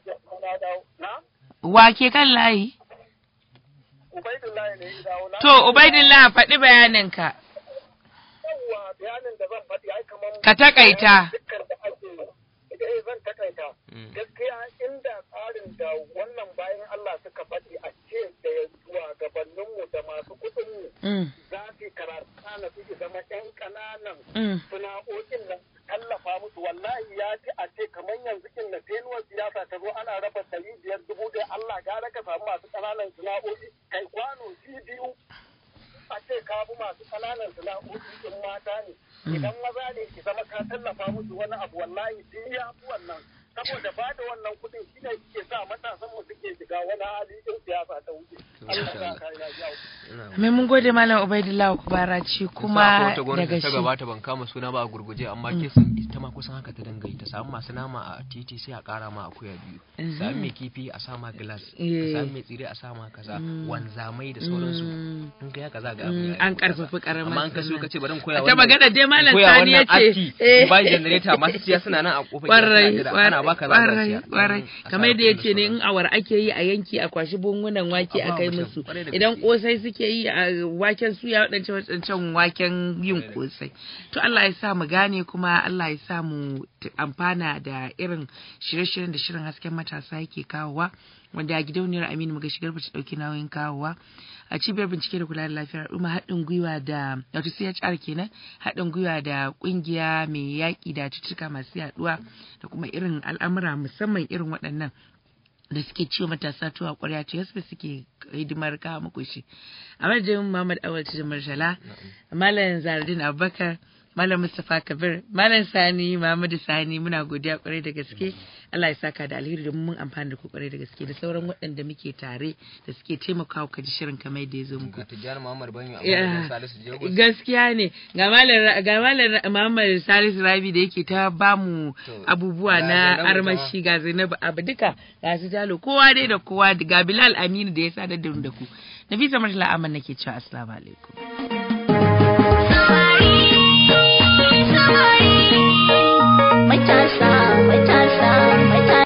na wa ke kan layi ubaidullahi ne ya dawo na to ubaidillah faɗi bayaninka yawwa bayanin da zan faɗi ai kamar Ka takaita. dukkan da ake eh zan takaita gaskiya inda tsarin da wannan bayan Allah suka faɗi a ce da zuwa gabaninmu da masu kuɗinmu Mm. za su yi karatu na su zama ƴan ƙananan Mm. sana'o'in nan tallafa musu wallahi ya ci a ce kamar yanzu in na tenuwar siyasa ta zo ana raba ɗari biyar dubu ɗaya Allah gara ka samu masu ƙananan sana'o'i kai kwano shi biyu a ce ka bi masu ƙananan sana'o'i in mata ne idan maza ne ki zama ka tallafa musu wani abu wallahi duk ya fi wannan saboda ba da wannan kuɗin shi ne ke sa matasan mu suke shiga wani hali in siyasa ta wuce Allah ya sa ka yi lafiya mai mun gode malam ubaidillah kubaraci kuma wata gwamnati daga ta shi gabata ban kama suna ba a gurguje amma Mm. kesin ita ma kusan haka ta dinga yi ta samu masu nama a titi sai a kara ma akuya biyu Mhm. sami mai kifi a sama glass Eh. sami mai tsire a sama kaza Mm. wanzamai da sauransu Mm. in ka haka za ga Mm, abu ya yi an kusa. karfafi karamar amma an kaso sana'a. ka ce bari in koya A ta magana dai Malam koya Sani wannan ya ce, aski eh. ba generator masu siya suna nan a kofar gida kwarai suna jira. ana baka za ka kwarai siya kwarai Mm, a kamar sa yadda ya kuɗin ce ne in awar ake yi a yanki a kwashi bungunan wake A a ba kai mutum, musu kwarai da idan gaske. kosai suke yi a waken suya waɗancan waɗancan waken yin kosai to Allah ya sa mu gane kuma Allah ya sa mu t- amfana da irin shirye-shiryen da shirin hasken matasa yake kawowa wanda gidauniyar Aminu muga shigar ta ɗauki nauyin kawowa a cibiyar bincike da kula da lafiyar al'umma haɗin gwiwa da wato CHR kenan haɗin gwiwa da ƙungiya mai yaƙi da cututtuka masu yaɗuwa da kuma irin al'amura musamman irin waɗannan da suke ciwo matasa tuwa ƙwarya ce yasu suke hidimar kawo muku shi a madadin Muhammad Awal Tijjani Marshala Malam Zaradin Abubakar Malam Mustapha Kabir, Malam Sani, Muhammadu Sani muna godiya kwarai da gaske. Allah ya saka da alheri domin mun amfana da ku kwarai da gaske da sauran waɗanda muke tare da suke taimakawa ka ji shirin kamar yadda ya zo muku. Ga Tijjani Muhammad Banyo a Ya, madadin Salisu Jego. Gaskiya ne ga malam ga malam Muhammad Salisu Rabi da yake ta bamu abubuwa ga na Zainabu armashi ga Zainabu abu duka ga su jalo kowa dai da kowa ga Bilal Aminu da ya sadar da mu da ku. Nafisa Murtala Aman nake cewa assalamu alaikum.